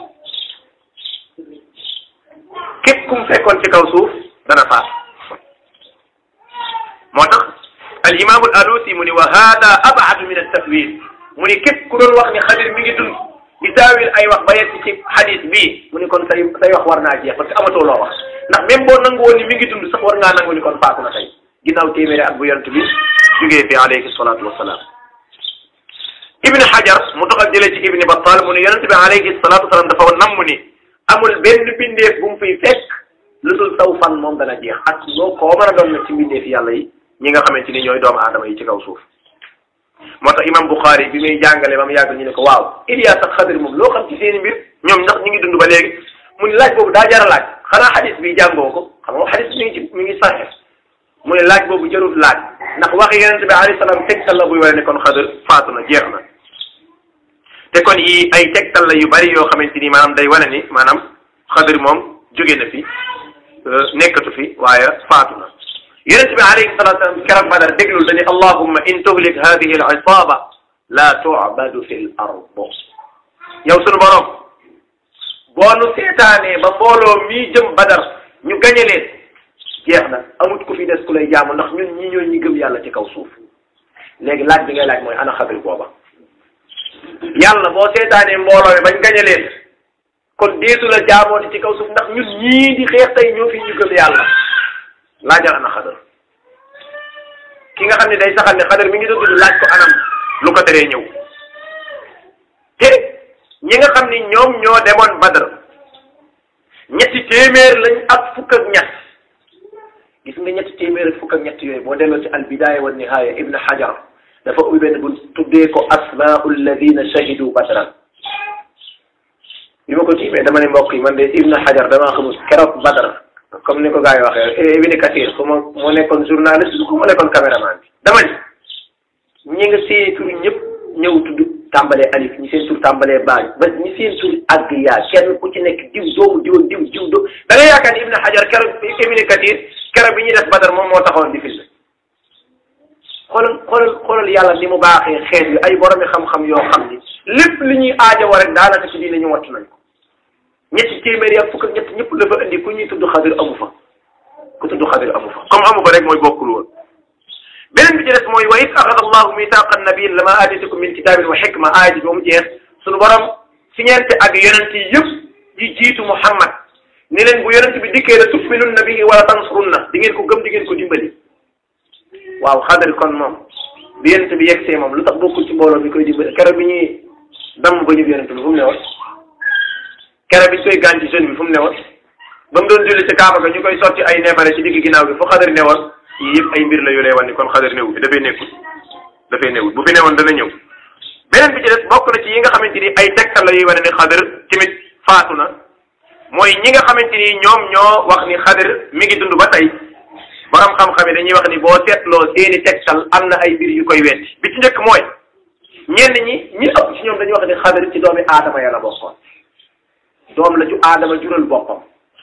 képp ku mu fekkoon ci kaw suuf dana faatu moo tax al imaamu al alusi mu ni wa hada abadu min altawil mu ni képp ku doon wax ni xadir mi ngi dund di daawil ay wax ba yegg ci xadis bii mu ni kon say say wax war naa jeex parce que amatoo loo wax ndax même boo nangu woon ni mi ngi dund sax war ngaa nangu ni kon faatu na tey ginnaaw téeméeri at bu yonent bi jógee fi alayhi salatu wasalaam ibni hajar mu doxal jëlee ci ibni battal mu ne yonent bi alayhi salatu wasalaam dafa namm ni amul benn bindeef bu mu fiy fekk lu dul saw fan moom dana jeex ak loo koo mën a doon nag ci mbindeef yàlla yi ñi nga xamante ni ñooy doomu aadama yi ci kaw suuf moo tax imam Bukhari bi muy jàngale ba mu yàgg ñu ne ko waaw Ilias ak Xadir moom loo xam ci seeni mbir ñoom ndax ñu ngi dund ba léegi mu ne laaj boobu daa jar a laaj xanaa xadis bi jàngoo ko xam nga xadis mi ngi ci mi ngi saxe mu ne laaj boobu jarul laaj ndax waxi yonente bi alayhi salaam tegtal la buy wane ne kon Xadir faatu na jeex na te kon yi ay tegtal la yu bari yoo xamante ni maanaam day wane ni maanaam Xadir moom jóge na fi nekkatu fi waaye faatu na yonent bi alayhi salatu wasalam keroog Badar déglul dañu allahumma in tuhlik hadihi al isaba la tu'badu fi l ard yow sunu borom boo nu seetaanee ba mbooloo mii jëm Badar ñu gañe leen jeex na amut ku fi des ku lay jaamu ndax ñun ñi ñoo ñi gëm yàlla ci kaw suuf léegi laaj bi ngay laaj mooy ana xadir booba yàlla boo seetaanee mbooloo mi bañ gañe leen kon deetu la jaamooti ci kaw suuf ndax ñun ñii di xeex tey ñoo fi ñu gëm yàlla laajal ana xadar ki nga xam ne day saxal ne xadar mi ngi doon tudd laaj ko anam lu ko teree ñëw te ñi nga xam ni ñoom ñoo demoon badar ñetti téeméer lañ ak fukk ak ñett gis nga ñetti téeméer ak fukk ak ñett yooyu boo delloo ci al bidaaya wa nihaaya ibn hajar dafa ubbi benn bu tuddee ko asmaau alladina shahidu badran bi ma ko tiimee dama ne mbokk yi man de ibn hajar damaa xamul keroog badar comme ni ko gars yi waxee Ibn Kathir su ma moo nekkoon journaliste su ko moo nekkoon caméraman bi dama ni ñi nga seen tur ñëpp ñëw tudd tàmbalee alif ñi seen tur tàmbalee baaj ba ñi seen tur àgg yaa kenn ku ci nekk diw doomu diw diw diw doo da nga yaakaar ni Ibn Hajar keroog Ibn Kathir keroog bi ñuy def Badar moom moo taxoon di filmé xoolal xoolal xoolal yàlla ni mu baaxee xeet yu ay boromi xam-xam yoo xam ni lépp li ñuy aajowoo rek daanaka ci diine ñu wattu nañ ko ñetti téeméeri ak fukk ak ñett ñëpp dafa indi ku ñuy tudd xadir amu fa ku tudd xadir amu fa comme amu fa rek mooy bokkul woon beneen bi ci des mooy wa id axada allahu mitaaqa nabiyin lama aatitukum min kitabin wa xikma aaya ji ba mu jeex suñu borom siñeente ak yonent yi yëpp yi jiitu muhammad ni leen bu yonent bi dikkee la tuminunna bihi wala tansurunna di ngeen ko gëm di ngeen ko dimbali waaw xadir kon moom bi yonent bi yegsee moom lu tax bokkul ci mbooloo mi koy dimbali keroog bi ñuy damm ba ñu yonent bi fu mu ne woon keroog bi ñu koy gaañ ci jeune bi fu mu ne woon ba mu doon julli ci kaaba ga ñu koy sotti ay neefare ci digg ginnaaw bi fu xadar ne woon yii yëpp ay mbir la yu lay wan ni kon xadar néew bi dafay nekkul dafay newul bu fi newoon dana ñëw beneen bi ci des bokk na ci yi nga xamante ni ay tegtal la yuy wane ni xadar tamit faatu na mooy ñi nga xamante ni ñoom ñoo wax ni xadar mi ngi dund ba tey borom xam-xam yi dañuy wax ni boo seetloo seeni tegtal am na ay mbir yu koy wetti bi ci njëkk mooy ñenn ñi ñi ëpp ci ñoom dañuy wax ni xadar ci doomi aadama ya la bokkoon doom la ju aadama jural boppam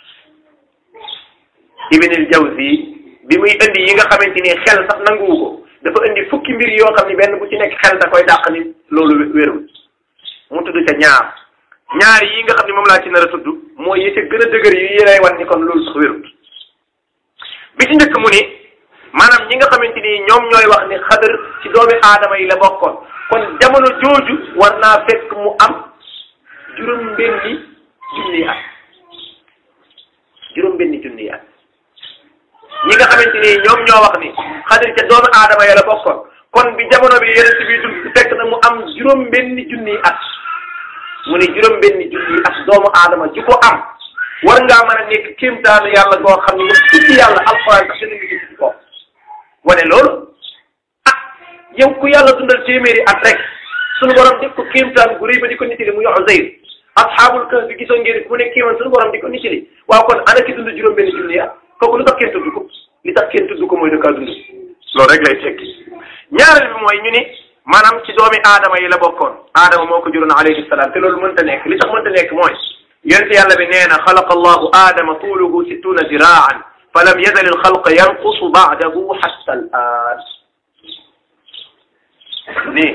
ibnil jawzi bi muy indi yi nga xamante ni xel sax nanguwu ko dafa indi fukki mbir yoo xam ni benn bu ci nekk xel da koy dàq ni loolu wérul mu tudd ca ñaar ñaar yi nga xam ni moom laa ci nar a tudd mooy yi ca gën a dëgër yi yi lay wan ni kon loolu sax wérul bi ci njëkk mu ni maanaam ñi nga xamante ni ñoom ñooy wax ni xadar ci doomi aadama yi la bokkoon kon jamono jooju war naa fekk mu am juróom benni junniy at juróom benni junniy at ñi nga xamante ni ñoom ñoo wax ni xadar ca doomi aadama yi la bokkoon kon bi jamono bi yeneen bi dund fekk na mu am juróom benni junniy at mu ni juróom benni junniy at doomu aadama ji ko am war ngaa mën a nekk kéemtaanu yàlla goo xam ne nga tudd yàlla alxuraan sax dina ngi gis ci ko wane loolu ah yow ku yàlla dundal téeméeri at rek suñu borom def ko kéemtaan gu rëy ba di ko nitali mu yox Uzayr asxaabul kahf bi gisoon ngeen ku nekk kéemaan suñu borom di ko nitali waaw kon ana ki dund juróom benn junni at kooku lu tax kenn tudd ko li tax kenn tudd ko mooy da kaa dund loolu rek lay tekki ñaareel bi mooy ñu ni maanaam ci doomi aadama yi la bokkoon aadama moo ko juróon alayhi salaam te loolu mënta nekk li tax mënta nekk mooy yonent yàlla bi nee na xalaqa allahu aadama tuuluhu sittuna ziraan fa lam yazal alxalq yanqusu baadahu xatta al aan nii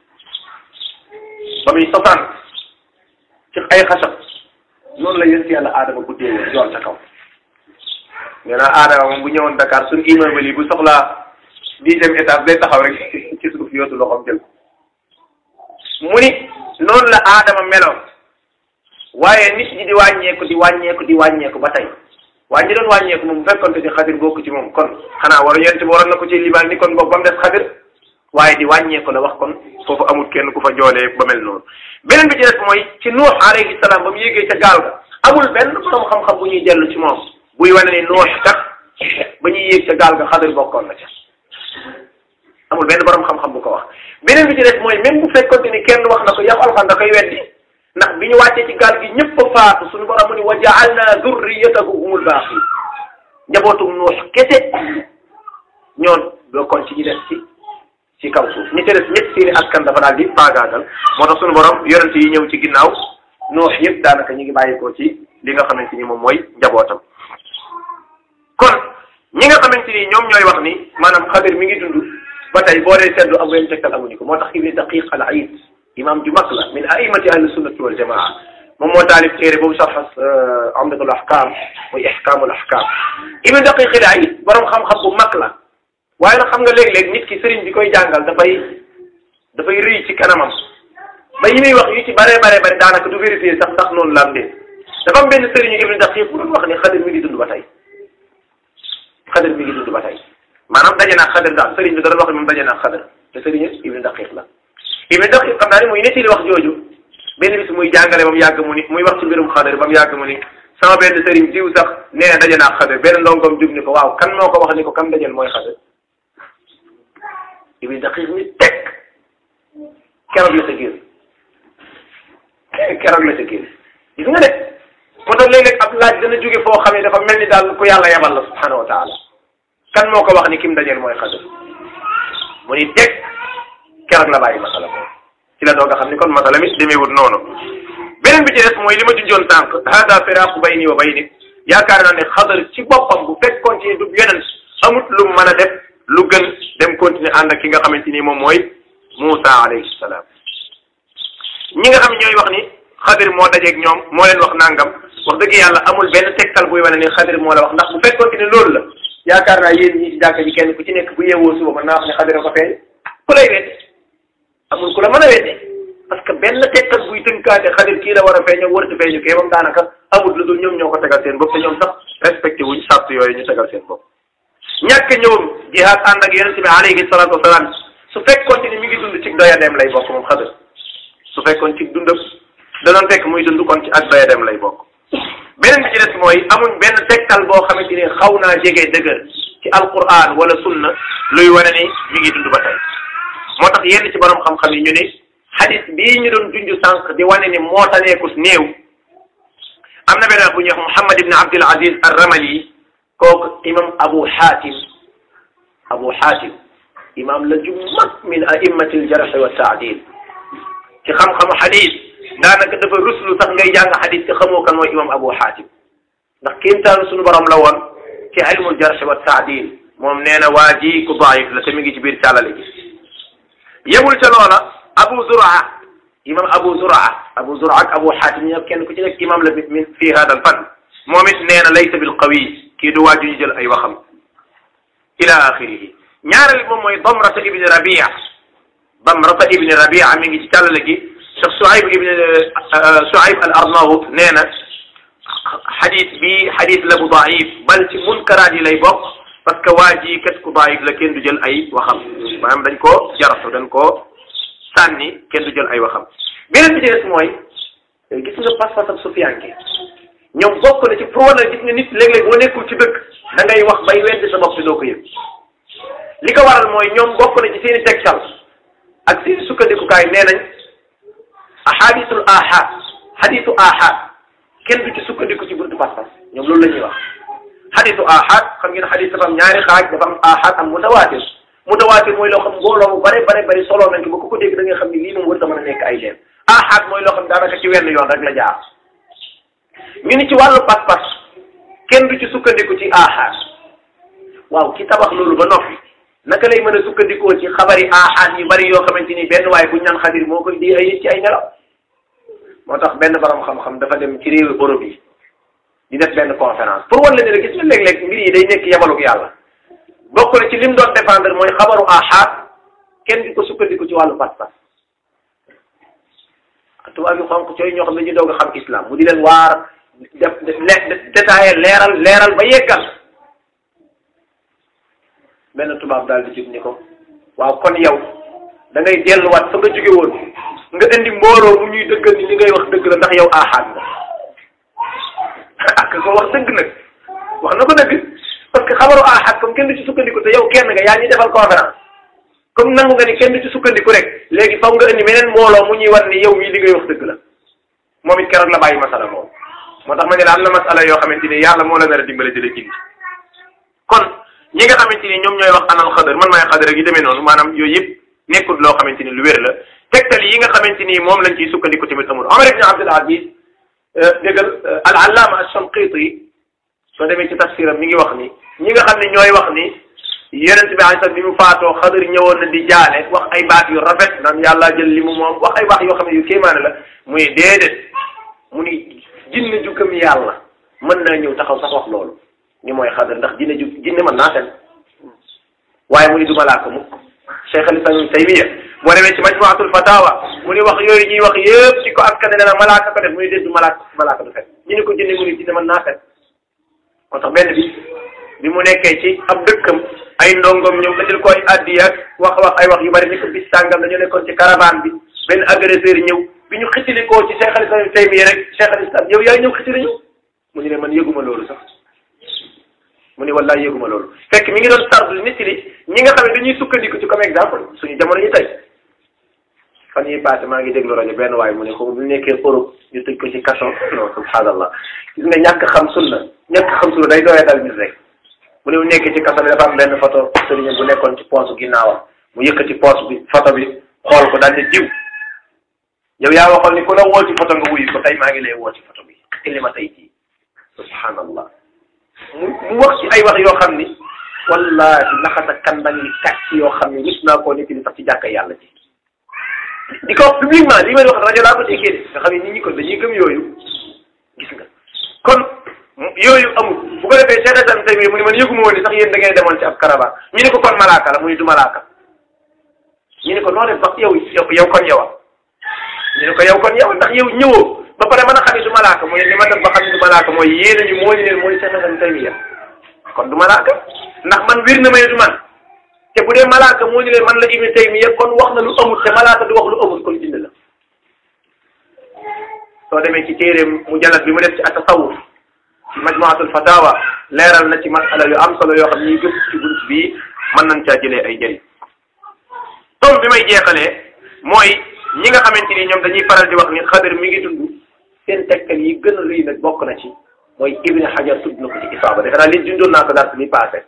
ba muy sosaan ci ay xasab noonu la yonent yàlla aadama guddee woon yoon ca kaw nee naa aadama moom bu ñëwoon Dakar suñu immeuble yi bu soxlaa dixième étage day taxaw rek ci suuf yootu loxoom jël mu ni noonu la aadama meloon waaye nit ñi di wàññeeku di wàññeeku di wàññeeku ba tey waaye ñi doon wàññeeku moom bu fekkonte ni xadir bokk ci moom kon xanaa waru yonent bi waroon na ko ci limaan ni kon boobu ba mu des xadir waaye di wàññeeku la wax kon foofu amul kenn ku fa joolee ba mel noonu beneen bi ci des mooy ci nuux alayhi salaam ba mu yéegee ca gaal ga amul benn borom xam-xam bu ñuy dellu ci moom buy wane ni nuux kat ba ñuy yéeg ca gaal ga xadir bokkoon na ca amul benn borom xam-xam bu ko wax beneen bi ci des mooy même bu fekkonte ni kenn wax na ko yow alxan da koy weddi ndax bi ñu wàccee ci gaal gi ñëpp a faatu suñu borom mu ni wa ja'alna zurriyatahu humul baaqiin njabootum nuux kese ñoon bokkoon ci ñi des ci ci kaw suuf ñi ci des ñëpp seeni askan dafa daal di faagaagal moo tax suñu borom yonent yi ñëw ci ginnaaw nuux yëpp daanaka ñu ngi bàyyeekoo ci li nga xamante ni moom mooy njabootam kon ñi nga xamante ni ñoom ñooy wax ni maanaam xadir mi ngi dund ba tey boo dee seddu am benn tegtal amuñu ko moo tax ibni daqiq al aid imam ju mag la min aimati ahli sunnati wal jamaa moom moo taalif téere boobu sax amdatul ahkam muy ihkamul ahkam ibni daqiq al aid borom xam-xam bu mag la waaye nag xam nga léeg-léeg nit ki sëriñ bi koy jàngal dafay dafay rëy ci kanamam ba yi muy wax yu ci bare bare bare daanaka du vérifier sax ndax noonu la am de dafa am benn sëriñu ibni daqiq bu doon wax ne xadir mi ngi dund ba tey xadir mi ngi dund ba tey maanaam daje naa xadir daal sëriñ bi da doon wax ne moom daje naa xadir te sëriñ ibni daqiq la ibni daqiq xam naa ni muy nettali wax jooju benn bis muy jàngale ba mu yàgg mu ni muy wax ci mbirum xadir ba mu yàgg mu ni sama benn sëriñ diw sax nee na daje naa xadir benn ndongoom jub ni ko waaw kan moo ko wax ni ko kam dajel mooy xadir ibni daqiq mi teg keroog la sa génn keroog la sa génn gis nga de moo tax léeg-léeg ab laaj dana jóge foo xam ne dafa mel ni daal ku yàlla yabal la subhanahu wa taala kan moo ko wax ni kim dajeel mooy xadir mu ni teg keroog la bàyyi masala ko ci la doog a xam ni kon masala mi demeewut noonu beneen bi ci des mooy li ma junjoon sànq hada firaqu bayni wa bayni yaakaar naa ne xadar ci boppam bu fekkoon ci du yeneen amut lu mën a def lu gën dem continuer ànd ak ki nga xamante ni moom mooy Moussa alayhi salaam ñi nga xam ñooy wax ni xadir moo dajeeg ñoom moo leen wax nangam wax dëgg yàlla amul benn tegtal buy wane ni xadir moo la wax ndax bu fekkoon ni loolu la yaakaar naa yéen ñi ci jàkka ji kenn ku ci nekk bu yeewoo suba mën naa wax ne xadir a ko feeñ ku lay wedd amul ku la mën a wedde parce que benn tegtal buy tënkaate xadir kii la war a feeñoo waratu feeñu kee moom daanaka amul lu dul ñoom ñoo ko tegal seen bopp te ñoom sax respecté wuñ sàrt yooyu ñu tegal seen bopp ñàkk ñëwam jihaad ànd ak yonente bi alayhi salaatu wasalaam su fekkoon ni mi ngi dund ci doyadeem lay bokk moom xadir su fekkoon ci dundam da doon fekk muy dund kon ci ak doyadeem lay bokk beneen bi ci des mooy amuñ benn tegtal boo xamante ni xaw naa jege dëgër ci ci alquran wala sunna luy wane ni mi ngi dund ba tey moo tax yenn ci borom xam-xam yi ñu ne xadis bii ñu doon junj sànq di wane ni moo taneekus néew am na benn bu ñuy wax Muhammad ibn Abdul Aziz ar-Ramali kooku imam Abu Hatim Abu Hatim imam la ju mag min a'immati al-jarh wa ta'dil ci xam-xamu xadis daanaka dafa ruslu sax ngay jàng xadis te xamoo kan mooy imam Abu Hatim ndax kéemtaanu suñu borom la woon ci ilmul jarh wa ta'dil moom nee na waa ji ku daif la te mi ngi ci biir càllale gi yemul ca loola Abu Zur'a imam Abu Zur'a Abu Zur'a ak Abu Hatim ñëpp kenn ku ci nekk imam la min fi hada al fan moom it nee na laysa bil qawi kii du waaju ñu jël ay waxam ila axirihi ñaareel moom mooy Damrata ibni Rabia Damrata ibni Rabia mi ngi ci càllale gi Cheikh Suayb ibni Suayb al Arnaout nee na xadis bi xadis la bu daif bal ci munkaraat yi lay bokk parce que waa ji kat ku daif la kenn du jël ay waxam maanaam dañ koo jaratu dañ koo sànni kenn du jël ay waxam beneen bi ci des mooy gis nga pas-pas ak sufiyanke ñoom bokk na ci pour wane gis nga nit léeg-léeg boo nekkul ci dëkk da ngay wax bay weddi sa bopp te doo ko yëg li ko waral mooy ñoom bokk na ci seen i tegtal ak seen sukkandikukaay nee nañ ahadisul ahad hadisu ahad kenn du ci sukkandiku ci buntu pas-pas ñoom loolu la ñuy wax hadisu ahad xam ngeen hadis dafa am ñaari xaaj dafa am ahad am mutawaatir mutawaatir mooy loo xam mbooloo mu bare bare bari solo nañ ko ba ku ko dégg da nga xam ni lii moom war a mën a nekk ay leen ahad mooy loo xam daanaka ci wenn yoon rek la jaar ñu ni ci wàllu pas-pas kenn du ci sukkandiku ci ahad waaw ki tabax loolu ba noppi naka lay mën a sukkandikoo ci xabari ahad yu bari yoo xamante ni benn waaye bu ñu naan xadir moo koy di ay nit ci ay nelaw moo tax benn borom xam-xam dafa dem ci réewu Europe yi di def benn conférence pour wan la ne gis nga léeg-léeg mbir yi day nekk yabalug yàlla bokk na ci lim doon défendre mooy xabaru ahad kenn di ko sukkandiku ci wàllu pas-pas tubaab yu xonq cooy ñoo xam ne ñu doog a xam islam mu di leen waar def détaillé leeral leeral ba yeggal benn tubaab daal di jub ni ko waaw kon yow da ngay delluwaat fa nga jóge woon nga indi mbooloo mu ñuy dëggal ni li ngay wax dëgg la ndax yow ahad nga ak ko wax dëgg nag wax na ko dëgg parce que xabaru ahad comme kenn du ci sukkandiku te yow kenn nga yaa ñuy defal conférence comme nangu nga ni kenn du ci sukkandiku rek léegi faw nga indi meneen mbooloo mu ñuy wan ni yow mii li ngay wax dëgg la moom it keroog la bàyyi masala moom moo tax ma ne la am na masala yoo xamante ni yàlla moo la nar a dimbale di la gindi kon ñi nga xamante ni ñoom ñooy wax anal xadar man maay xadar ak yi demee noonu maanaam yooyu yëpp nekkul loo xamante ni lu wér la tegtal yi nga xamante ni moom lañ ciy sukkandiku tamit amul Omar ibn Abdul Aziz déggal al allama ash-Shanqiti soo demee ci tafsiram mi ngi wax ni ñi nga xam ne ñooy wax ni yonent bi alayhi salaam bi mu faatoo xadar ñëwoon na di jaale wax ay baat yu rafet naan yàlla jël li mu moom wax ay wax yoo xam ne yu kéemaane la muy déedéet mu ni jinne ju gëm yàlla mën naa ñëw taxaw sax wax loolu ni mooy xadar ndax jinne ju jinne mën naa fen waaye mu ni du malaaka mukk Cheikh al Islam Ibn Taymiya boo demee ci majmuatul fatawa mu ni wax yooyu ñuy wax yëpp ci ko askan ne na malaaka ko def mu ni déet du malaaka malaaka du fen ñu ni ko jinne mu ni jinne mën naa fen moo tax benn bi bi mu nekkee ci ab dëkkam ay ndongom ñëw indil ko ay addi ak wax wax ay wax yu bari ni ko bis sàngam dañu nekkoon ci caravane bi benn agresseur ñëw bi ñu xitilikoo ci Cheikh al Islam Ibn Taymiya rek Cheikh al Islam yow yaay ñëw xitili ñu mu ni ne man yëguma loolu sax mu ni wallaay yëguma loolu fekk mi ngi doon sardu nit li ñi nga xam ne dañuy sukkandiku ci comme exemple suñu jamono ñu tey fan yi passé maa ngi déglu rajo benn waaye mu ne ko bu nekkee Europe ñu tëj ko ci kaso non subhanallah gis nga ñàkk xam sunna ñàkk xam sunna day doyee dal nit rek mu ne mu nekkee ci kaso bi dafa am benn photo sëriñ bu nekkoon ci poche ginnaawam mu yëkkati poche bi photo bi xool ko daal di diw yow yaa waxoon ni ku la woo ci photo nga wuyu ko tey maa ngi lay woo ci photo bi ci li ma tey jii subhanallah mu mu wax ci ay wax yoo xam ni wallahi naxata kandang yi kàcc yoo xam ni gis naa koo nit ñi sax ci jàkka yàlla ji di ko wax publiquement li may wax rajo laa ko déggee de nga xam ne nit ñi ko dañuy gëm yooyu gis nga kon yooyu amul bu ko defee Cheikh Islam Taymiya mu ni man yëguma woon ni sax yéen da ngay demoon ci ab caravane ñu ne ko kon malaaka la mu ni du malaaka ñu ne ko noo def ba yow yow kon yowa ñu ne ko yow kon yow ndax yow ñëwoo ba pare mën a xam ne du malaaka mooy li ma def ba xam ne du malaaka mooy yéen ñu moo ñu leen mooy Cheikh Islam Taymiya kon du malaaka ndax man wir na ma ne du man te bu dee malaaka moo ñu leen man la Ibnu Taymiya kon wax na lu amul te malaaka du wax lu amul kon bind la soo demee ci téeréem mu jallat bi mu def ci at-tasawuf ci majmuatul fatawa leeral na ci masala yu am solo yoo xam ne ñu gëstu ci bunt bii mën nañ caa jëlee ay njëriñ tom bi may jeexalee mooy ñi nga xamante ni ñoom dañuy faral di wax ni xadar mi ngi dund seen tegtal yi gën a rëy nag bokk na ci mooy ibni xajar tudd na ko ci isaaba defe naa li dundoon naa ko dars bi passé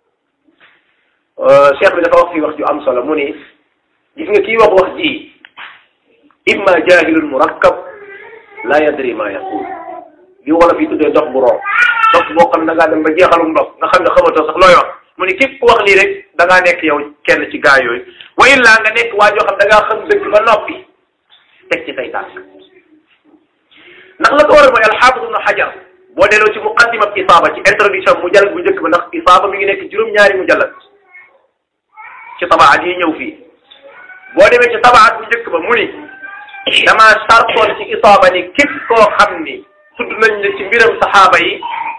cheikh bi dafa wax fii wax ju am solo mu ni gis nga kii wax wax ji imma jahilun murakkab la yadri ma yaqul li wala fi tuddee dox bu roo dox boo xam ne da ngaa dem ba jeexalum ndox nga xam ne xamatoo sax looy wax mu ni képp ku wax lii rek da ngaa nekk yow kenn ci gaa yooyu wa illaa nga nekk waa joo xam da ngaa xam dëgg ba noppi teg ci say tànk ndax la ko war a mooy alxaafis ibnu xajar boo delloo ci muqaddima isaaba ci introduction mu jàll bu njëkk ba ndax isaaba mi ngi nekk juróom-ñaari mu jàllal ci tabaat yi ñëw fii boo demee ci tabaat bu njëkk ba mu ni damaa sartoon ci isaaba ni képp koo xam ni tudd nañ ne ci mbiram saxaaba yi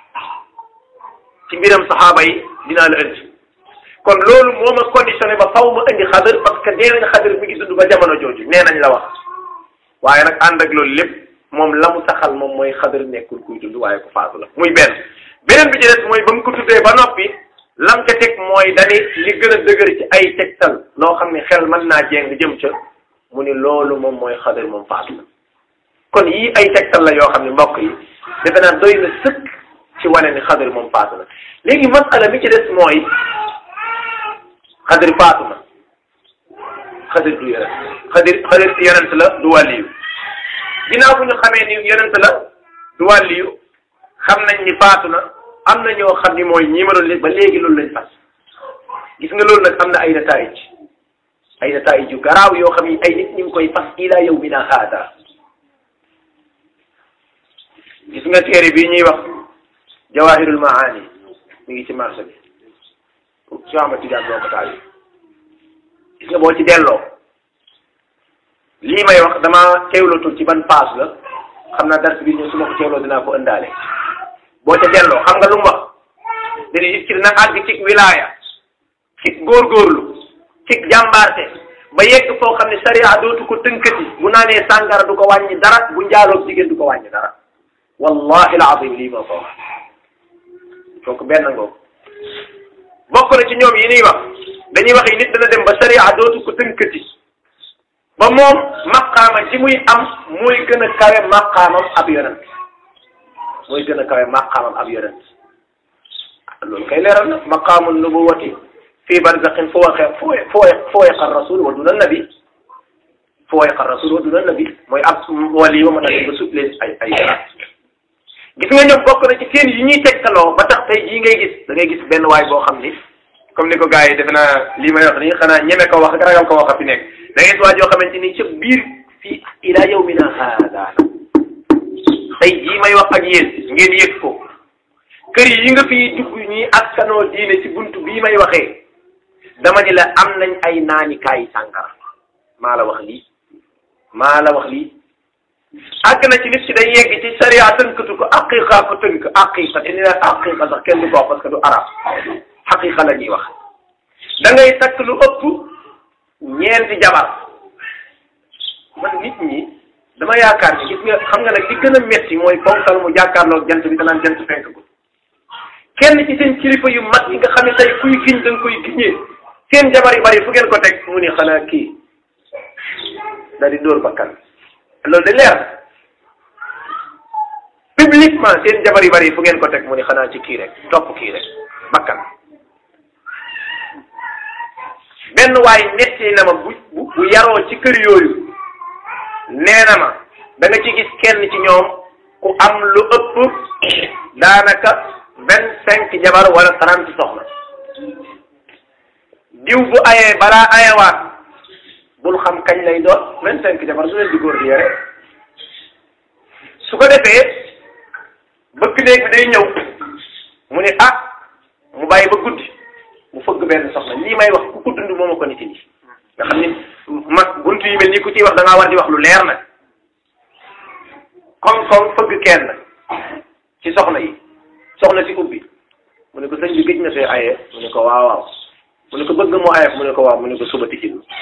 ci mbiram saxaaba yi dinaa la indi kon loolu moo ma conditionné ba faw ma indi xadar parce que nee nañ xadar mi ngi dund ba jamono jooju nee nañ la wax waaye nag ànd ak loolu lépp moom la mu saxal moom mooy xadar nekkul kuy dund waaye ku faatu la muy benn beneen bi ci des mooy ba mu ko tuddee ba noppi lam ca teg mooy dani li gën a dëgër ci ay tegtal loo xam ne xel mën naa jéng jëm ca mu ni loolu moom mooy xadar moom faatu la kon yii ay tegtal la yoo xam ne mbokk yi defe naa doy na sëkk ci wane ni xadar moom faatu na léegi masala mi ci des mooy xadar faatu na xadar du yonent xadar xadar yonent la du wàlliyu ginnaaw bu ñu xamee ni yonent la du wàlliyu xam nañ ni faatu na am na ñoo xam ni mooy ñi ma doon ba léegi loolu lañ fas gis nga loolu nag am na ay nataayij ay nataayij yu garaaw yoo xam ni ay nit ñu ngi koy fas ila yawmina haada gis nga téere bii ñuy wax jawahirul maani mi ngi ci marché bi su ama tigaan boo ko taal gis nga boo ci delloo lii may wax dama teewlootul ci ban paas la xam naa dars bi ñëw su ma ko teewloo dinaa ko ëndaale boo ca delloo xam nga lu mu wax dana nit ki dina àgg ci wilaaya ci góorgóorlu ci jàmbaarte ba yegg foo xam ne sariya dootu ko tënkati bu naanee sàngara du ko wàññi dara bu njaaloog jigéen du ko wàññi dara wallahi alazim lii moo ko wax kooku benn ngoo bokk na ci ñoom yi ñuy wax dañuy wax yi nit dana dem ba sariya dootu ko tënkati ba moom maqaama ci muy am mooy gën a kawe maqaamam ab yonent mooy gën a kawe maqaamam ab yonent loolu kay leeral na maqaamu nubuwati fii barzaqin fawqa fawqa rasul wa duna nabi fawqa rasul wa duna nabi mooy ab wali ba mën a dem ba sut leen ay ay garaat gis nga ñoom bokk na ci seen yi ñuy tegtaloo ba tax tey jii ngay gis da ngay gis benn waay boo xam ni comme ni ko gars yi defe naa lii may wax nii xanaa ñeme ko wax ak ragal ko wax a fi nekk da ngay gis waa joo xamante ni ca biir fii ila yawmina haada tey jii may wax ak yéen ngeen yëg ko kër yi nga fi dugg ñi askanoo diine ci buntu bii may waxee dama ni la am nañ ay naanikaay sàngara maa la wax lii maa la wax lii àgg na ci nit ci day yegg ci sariya tënkatu ko aqiqa ko tënk aqiqa te ni la aqiqa sax kenn du ko wax parce que du arab xaqiqa la ñuy wax da ngay takk lu ëpp ñeenti jabar man nit ñi dama yaakaar ni gis nga xam nga nag li gën a metti mooy ponkal mu jàkkaarloog jant bi danaan jant fenk ko kenn ci seen kilifa yu mag yi nga xam ne tey kuy giñ da nga koy giñee seen jabar yu bari fu ngeen ko teg mu ni xanaa kii da di dóor bakkan loolu de leer publiquement seen jabar yu bari fu ngeen ko teg mu ni xanaa ci kii rek topp kii rek bakkan benn waay netti na ma bu bu bu yaroo ci kër yooyu nee na ma da nga ci gis kenn ci ñoom ku am lu ëpp daanaka vingt cinq jabar wala trente soxna diw bu ayee balaa ayewaat bul xam kañ lay doon vingt cinq jabar su leen di góor di yore su ko defee bëgg néeg bi day ñëw mu ne ah mu bàyyi ba guddi mu fëgg benn soxna lii may wax ku ko dund mooma ko nit yi nga xam ni mag buntu yi mel nii ku ciy wax da ngaa war di wax lu leer nag comme comme fëgg kenn ci soxna yi soxna si ubbi mu ne ko sëñ bi gëj na fee aye mu ne ko waaw waaw mu ne ko bëgg moo aye mu ne ko waaw mu ne ko suba tijjil ma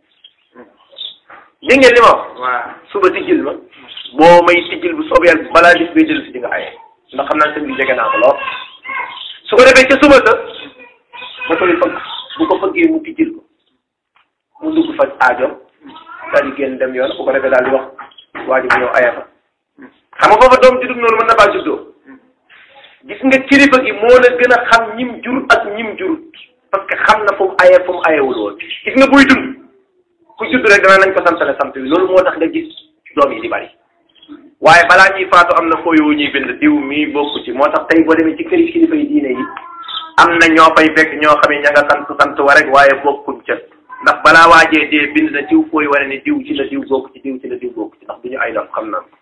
dégg ngeen li ma wax waaw suba tijjil ma boo may tijjil bu soobee yàlla balaa bis bay dellu si di nga aye ndax xam naa sëñ bi jege naa ko lool su ko defee ca suba sa da koy fëgg bu ko fëggee mu tijjil ko mu dugg faj aajoom daal di génn dem yoon bu ko defee daal di wax waa ji bu ñëw aya fa xam nga foofa doom juddug noonu mën na faa juddoo gis nga kilifa gi moo la gën a xam ñim jur ak ñim jurut parce que xam na fu mu aye fu mu ayewul woon gis nga buy dund ku judd rek dana nañ ko santale sant bi loolu moo tax nga gis doom yi di bari waaye balaa ñuy faatu am na fooyu ñuy bind diw mii bokku ci moo tax tey boo demee ci kër kilifa yi diine yi am na ñoo fay fekk ñoo xam ne ña nga sant sant wa rek waaye bokkuñ ca ndax balaa waajee dee bind na diw fooy wane ne diw ci la diw bokk ci diw ci la diw bokk ci ndax du ñu ay dof xam naa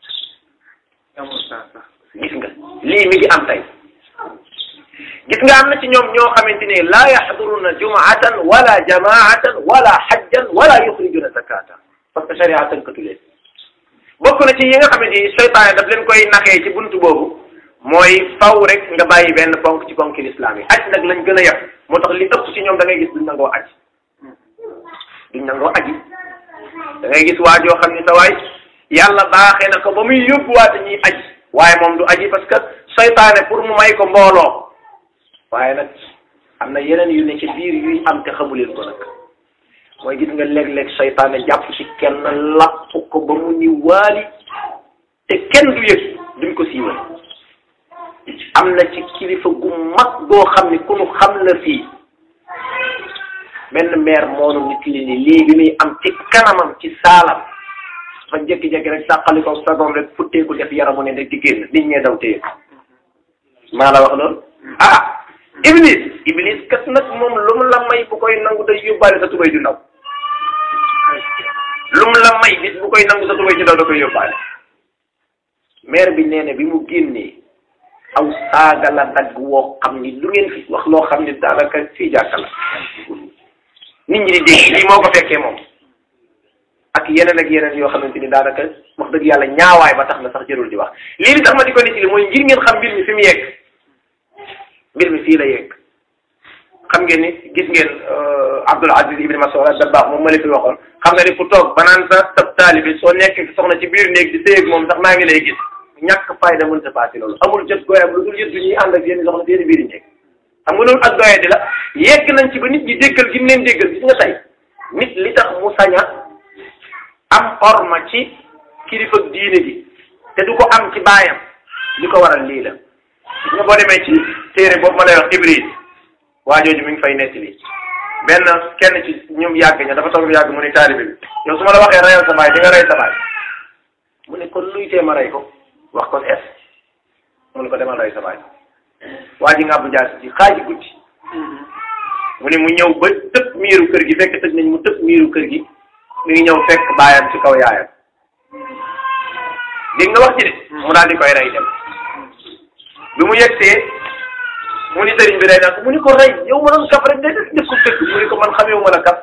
gis nga lii mi ngi am tey gis nga am na ci ñoom ñoo xamante ne laa yaxduruna jumaatan wala jamaatan wala xajjan wala yuxrijuna zakata parce que sharia tënkatu leen bokk na ci yi nga xamante ni seytaane daf leen koy naxee ci buntu boobu mooy faw rek nga bàyyi benn ponk ci ponki lislaam yi aj nag lañ gën a yab moo tax li ëpp ci ñoom da ngay gis duñ nangoo aj duñ nangoo aji da ngay gis waa joo xam ni sa waay yàlla baaxee na ko ba muy yóbbuwaate ñuy aji waaye moom du aji parce que seytaane pour mu may ko mbooloo waaye nag am na yeneen yu ne ci biir yuy am te xamuleen ko nag mooy gis nga léeg-léeg seytaane jàpp ci kenn lapp ko ba mu ni waali te kenn du yëg duñ ko siiwal am na ci kilifa gu mag goo xam ni ku nu xam la fii benn maire moonu nit li ni lii bi muy am ci kanamam ci saalam fa jékki-jékki rek sàqali ko sagoom rek futteeku def yaramu ne rek di génn nit ñee daw téye maa la wax loolu ah iblis iblis kat nag moom lu mu la may bu koy nangu day yóbbaale sa tubay ju ndaw lu mu la may bis bu koy nangu sa tubay ju ndaw da koy yóbbaale maire bi nee na bi mu génnee aw saaga la dagg woo xam ni lu ngeen fi wax loo xam ni daanaka fii jàkka la nit ñi di dégg lii moo ko fekkee moom ak yeneen ak yeneen yoo xamante ni daanaka wax dëgg yàlla ñaawaay ba tax na sax jërul di wax lii li tax ma di ko nit li mooy ngir ngeen xam mbir mi fi mu yegg mbir mi fii la yegg xam ngeen ni gis ngeen Abdul Aziz Ibn Mas'ud Dabbaax moom ma la fi waxoon xam nga ni fu toog ba naan sa sab taalibi soo nekk soxna ci biir néeg di séyeg moom sax maa ngi lay gis ñàkk fayda mën sa paase loolu amul jot gooyam lu dul yëddu ñuy ànd ak yéen soxna seen biir néeg xam nga loolu ak doye di la yegg nañ ci ba nit ñi déggal gi mu leen déggal gis nga tey nit li tax mu saña am orma ci kilifa diine gi te du ko am ci baayam li ko waral lii la gis nga boo demee ci téere boobu ma lay wax Ibris waa jooju mi ngi fay nettali benn kenn ci ñoom yàgg ña dafa toog yàgg mu ne taalibe bi yow su ma la waxee reyal sa baay di nga rey sa baay mu ne kon luy tee ma rey ko wax kon es mu ne ko demal rey sa baay waa ji ngàbbu jaas ci xaaji guddi mu ne mu ñëw ba tëb miiru kër gi fekk tëj nañ mu tëb miiru kër gi mi ngi ñëw fekk baayam ci kaw yaayam dégg nga wax ci de mu daal di koy rey dem bi mu yegsee mu ni sëriñ bi rey naa ko mu ni ko rey yow ma doon kaf rek day def def ko dëgg mu ni ko man xamee ma la kaf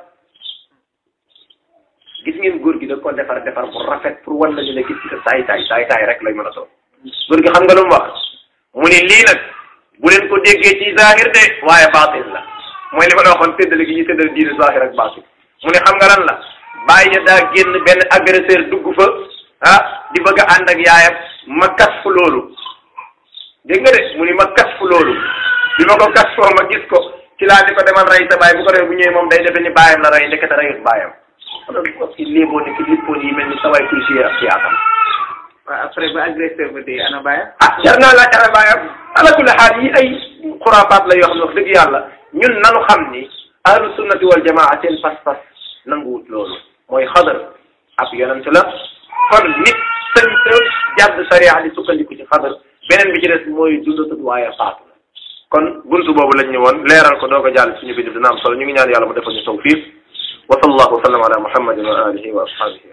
gis ngeen góor gi da ko defar defar bu rafet pour wan lañu ne gis nga saay saay saay saay rek lay mën a doon góor gi xam nga lu mu wax mu ni lii nag bu leen ko déggee ci zahir de waaye baatin la mooy li ma la waxoon séddale gi ñu séddale diine zahir ak baatin mu ne xam nga lan la bàyyi ya daa génn benn agresseur dugg fa ah di bëgg a ànd ak yaayam ma kas fu loolu dégg nga de mu ni ma kas fu loolu bi ma ko kas foo ma gis ko ci laa di ko demal rey sa baay bu ko defee bu ñëwee moom day defe ni baayam la rey ndekete reyut baayam alors que ci léeboo ni ki lippoon yi mel ni sa waay kuy si ak ci atam waaw après ba agresseur ba dee ana baayam ah jar naa laaj ana baayam ala kulli xaal yi ay xuraafaat la yoo xam ne wax dëgg yàlla ñun nanu xam ni ahlu sunnati wal jamaa seen pas-pas nanguwut loolu mooy xadar ab yonent la kon nit sañ sa jàdd sariya di sukkandiku ci xadar beneen bi ci des mooy dundatut waaye faatu la kon buntu boobu lañ ñu woon leeral ko doo ko jàll suñu bind dina am solo ñu ngi ñaan yàlla mu defal ñu tawfiq wa sallallahu wa sallam ala muhammadin wa alihi wa ashabihi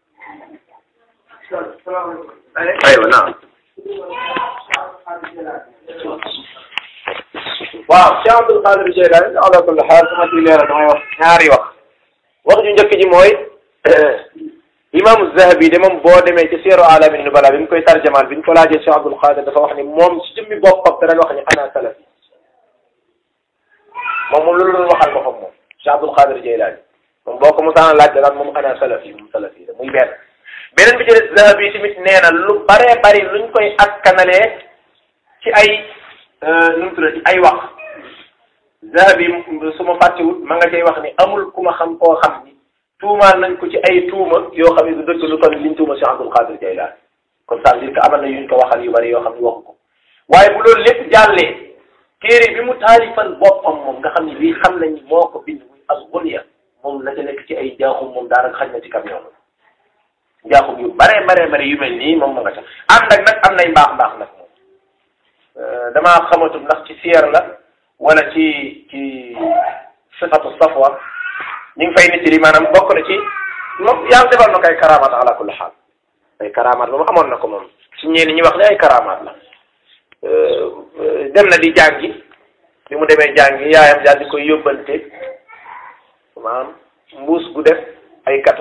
ajmain aywa naam waaw Cheikh Abdul Qadir Jeylaani ala kulli xaal sama ci leeral damay wax ñaari wax wax ju njëkk ji mooy imaamu Zahabi de moom boo demee ci Seeru Alamin Nubala bi mu koy tarjamaal bi ñu ko laajee Cheikh Abdul Qadir dafa wax ni moom ci jëmmi boppam dara wax ni ana salafi moom moom loolu doon waxal boppam moom Cheikh Abdul Qadir Jeylaani moom boo ko mosaan laaj daal moom ana salafi moom salafi la muy benn beneen bi ci des Zahabi tamit nee na lu baree bari luñ koy askanalee ci ay nu mu tuddati ay wax zahabi su ma fàttewut ma nga cay wax ni amul ku ma xam koo xam ni tuumaal nañ ko ci ay tuuma yoo xam ne du dëgg lu toll liñ tuuma si Abdul Qadir Jaylaan kon ça veut dire que amal na yuñ ko waxal yu bari yoo xam ne waxu ko waaye bu loolu lépp jàllee téere bi mu taalifal boppam moom nga xam ne lii xam nañ moo ko bind muy al-Ghunya moom la ca nekk ci ay jaaxum moom daanaka xaj na ci camion jaaxum yu bare bare bare yu mel nii moom ma nga ca ànd ak nag am nay mbaax mbaax nag moom damaa xamatul ndax ci siyer la wala ci ci sifatu safwa ñu ngi fay nit li maanaam bokk na ci moom yàlla defal na ko ay karamaat ala kulli xaal ay karamaat moom amoon na ko moom ci ñenn ñi wax ne ay karamaat la dem na di jàngi bi mu demee jàngi yaayam daal di koy yóbbante maanaam mbuus gu def ay gato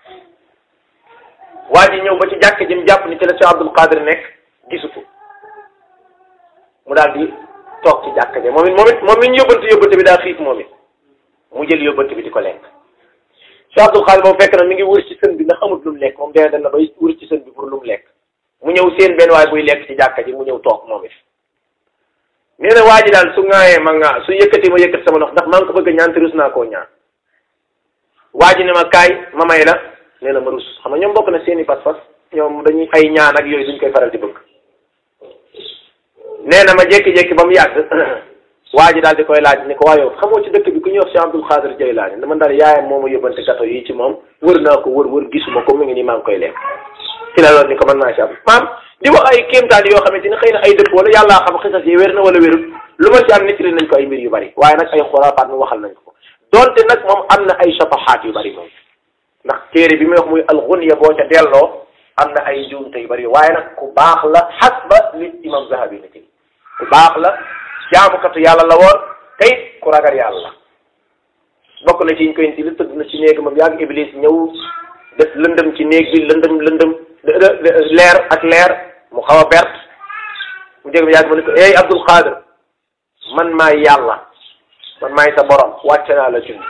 waa ji ñëw ba ci jàkk ji mu jàpp ni ci la si Abdul Qadir nekk gisu ko mu daal di toog ci jàkk ji moom it moom it moom mi ñu yóbbante yóbbante bi daa xiif moom it mu jël yóbbante bi di ko lekk si Abdul Qadir moom fekk na mi ngi wër ci sën bi ndax xamut lu mu lekk moom dee na bay wër ci sën bi pour lu mu lekk mu ñëw seen benn waay buy lekk ci jàkka ji mu ñëw toog moom it nee na waa ji daal su ŋaayee ma ŋaa su yëkkati ma yëkkati sama ndox ndax maa ngi ko bëgg a ñaan te rus naa koo ñaan waa ji ne ma kaay ma may la nee na ma rus xam nga ñoom bokk na seeni pas-pas ñoom dañuy ay ñaan ak yooyu duñ koy faral di bëgg nee na ma jékki-jékki ba mu yàgg waa ji daal di koy laaj ni ko waa yow xamoo ci dëkk bi ku ñuy wax si Abdul Xaadir Jaylaani dama daal yaayam moo ma yóbbante gato yi ci moom wër naa ko wër wër gisuma ko mu ngi nii maa ngi koy lekk ci la loolu ni ko mën naa ci am maam di wax ay kéemtaan yoo xamante ni xëy na ay dëpp wala yàllaa xam xisas yi wér na wala wérul lu ma ci am nit nañ ko ay mbir yu bari waaye nag ay xuraafaat mu waxal nañ ko donte nag moom am na ay safaxaat yu bari moom ndax téere bi muy wax muy alxunya boo ca delloo am na ay njuumte yu bari waaye nag ku baax la xasba li imam zahabi na ci ku baax la jaamukatu yàlla la woon tey ku ragal yàlla bokk na ci ñu koy li tëdd na ci néeg moom yàgg iblis ñëw def lëndëm ci néeg bi lëndëm lëndëm leer ak leer mu xaw a bert mu jég yàgg ma ne ko ey Abdul Qadir man maay yàlla man maay sa borom wàcce naa la junni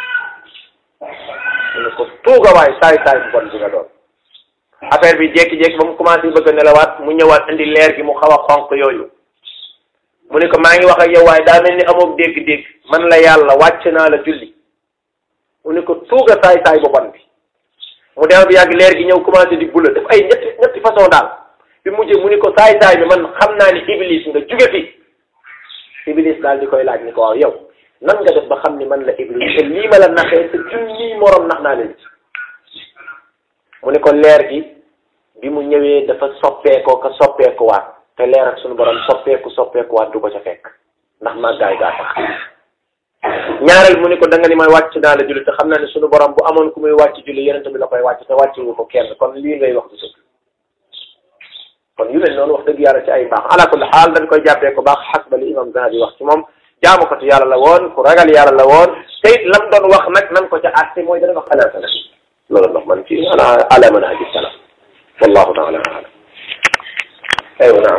mu ne ko tuuga waay saay saay bu bon bi nga doon affaire bi jékki-jékki ba mu commencé bëgg a nelawaat mu ñëwaat indi leer gi mu xaw a xonq yooyu mu ne ko maa ngi wax ak yow waaye daa mel ni amoog dégg-dégg man la yàlla wàcce naa la julli mu ne ko tuuga saay saay bu bon bi mu dem bi yàgg leer gi ñëw commencé di bula def ay ñetti ñetti façon daal bi mujjee mu ni ko saay saay bi man xam naa ni iblis nga jóge fi iblis daal di koy laaj ni ko waaw yow nan nga def ba xam ni man la iblis te lii ma la naxee te junni morom nax naa leen ci mu ne ko leer gi bi mu ñëwee dafa soppeekoo ka soppeekuwaat te leer ak suñu borom soppeeku soppeekuwaat du ko ca fekk ndax màggaay gaa tax ñaareel mu ni ko da nga ni may wàcc naa la julli te xam naa ne suñu borom bu amoon ku muy wàcc julli yonent bi la koy wàcc te wàcc wu ko kenn kon lii ngay wax du dëgg kon yu mel noonu wax dëgg yàlla ci ay baax ala kulli xaal dañ koy jàppee ko baax xas ba li imam Zahabi wax ci moom jaamukatu yàlla la woon ku ragal yàlla la woon te it lam doon wax nag nan ko ca àtte mooy dana wax ala salaf loolu ndox man ci ana ala manhaji salaf wallahu taala alam aywa naam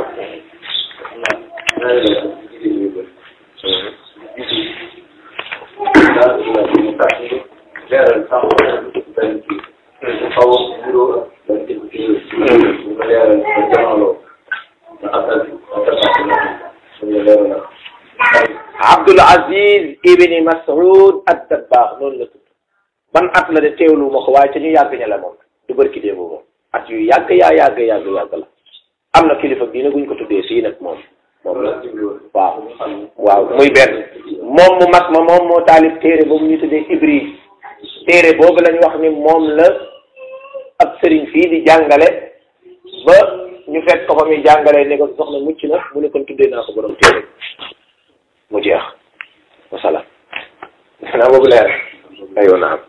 Abdul Aziz ibni Mas'ud ad-Dabbaax noonu la tudd ban at la de teewlu ma ko waaye ca ñu yàgg ña la moom du bërki dee moom at yu yàgg yaa yàgg yàgg yàgg la am na kilifa diine guñ ko tuddee fii nag moom moom la waaw waaw muy benn moom mu mag ma moom moo taalif téere boobu ñu tuddee Ibris téere boobu lañ wax ni moom la ab sëriñ fii di jàngale ba ñu fekk ko fa muy jàngale ne ko soxna mucc na mu ne kon tuddee naa ko borom téere mu jeex wasalaam naa boobu leer aywa naam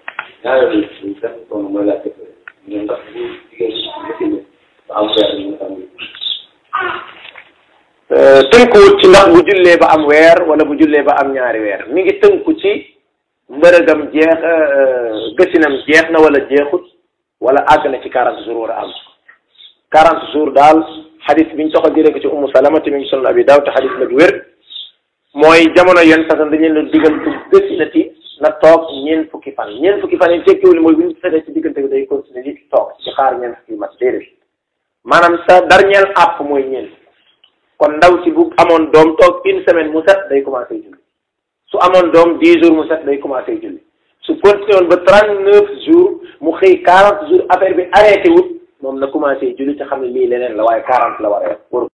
tënkuwut ci ndax bu jullee ba am weer wala bu jullee ba am ñaari weer mi ngi tënku ci mbërëgam jeex gësinam jeex na wala jeexut wala àgg na ci quarante jours war a am quarante jours daal xadis biñ toxal jëlee ko ci ummu salama te mi ngi sunan abi daaw te xadis la du wér mooy jamono yenn sasan dañu leen digal bu gësinati na toog ñeent fukki fan ñeent fukki fan yi tekkiwul mooy bu ñu fetee ci diggante bi day continuer di toog ci xaar ñeent fukki mat déedéet maanaam sa dernier app mooy ñeent kon ndaw si bu amoon doom toog une semaine mu set day commencé julli su amoon doom dix jours mu set day commencé julli su continué woon ba trente neuf jours mu xëy quarante jours affaire bi arrêté wut moom na commencé julli te xam ne lii leneen la waaye quarante la war a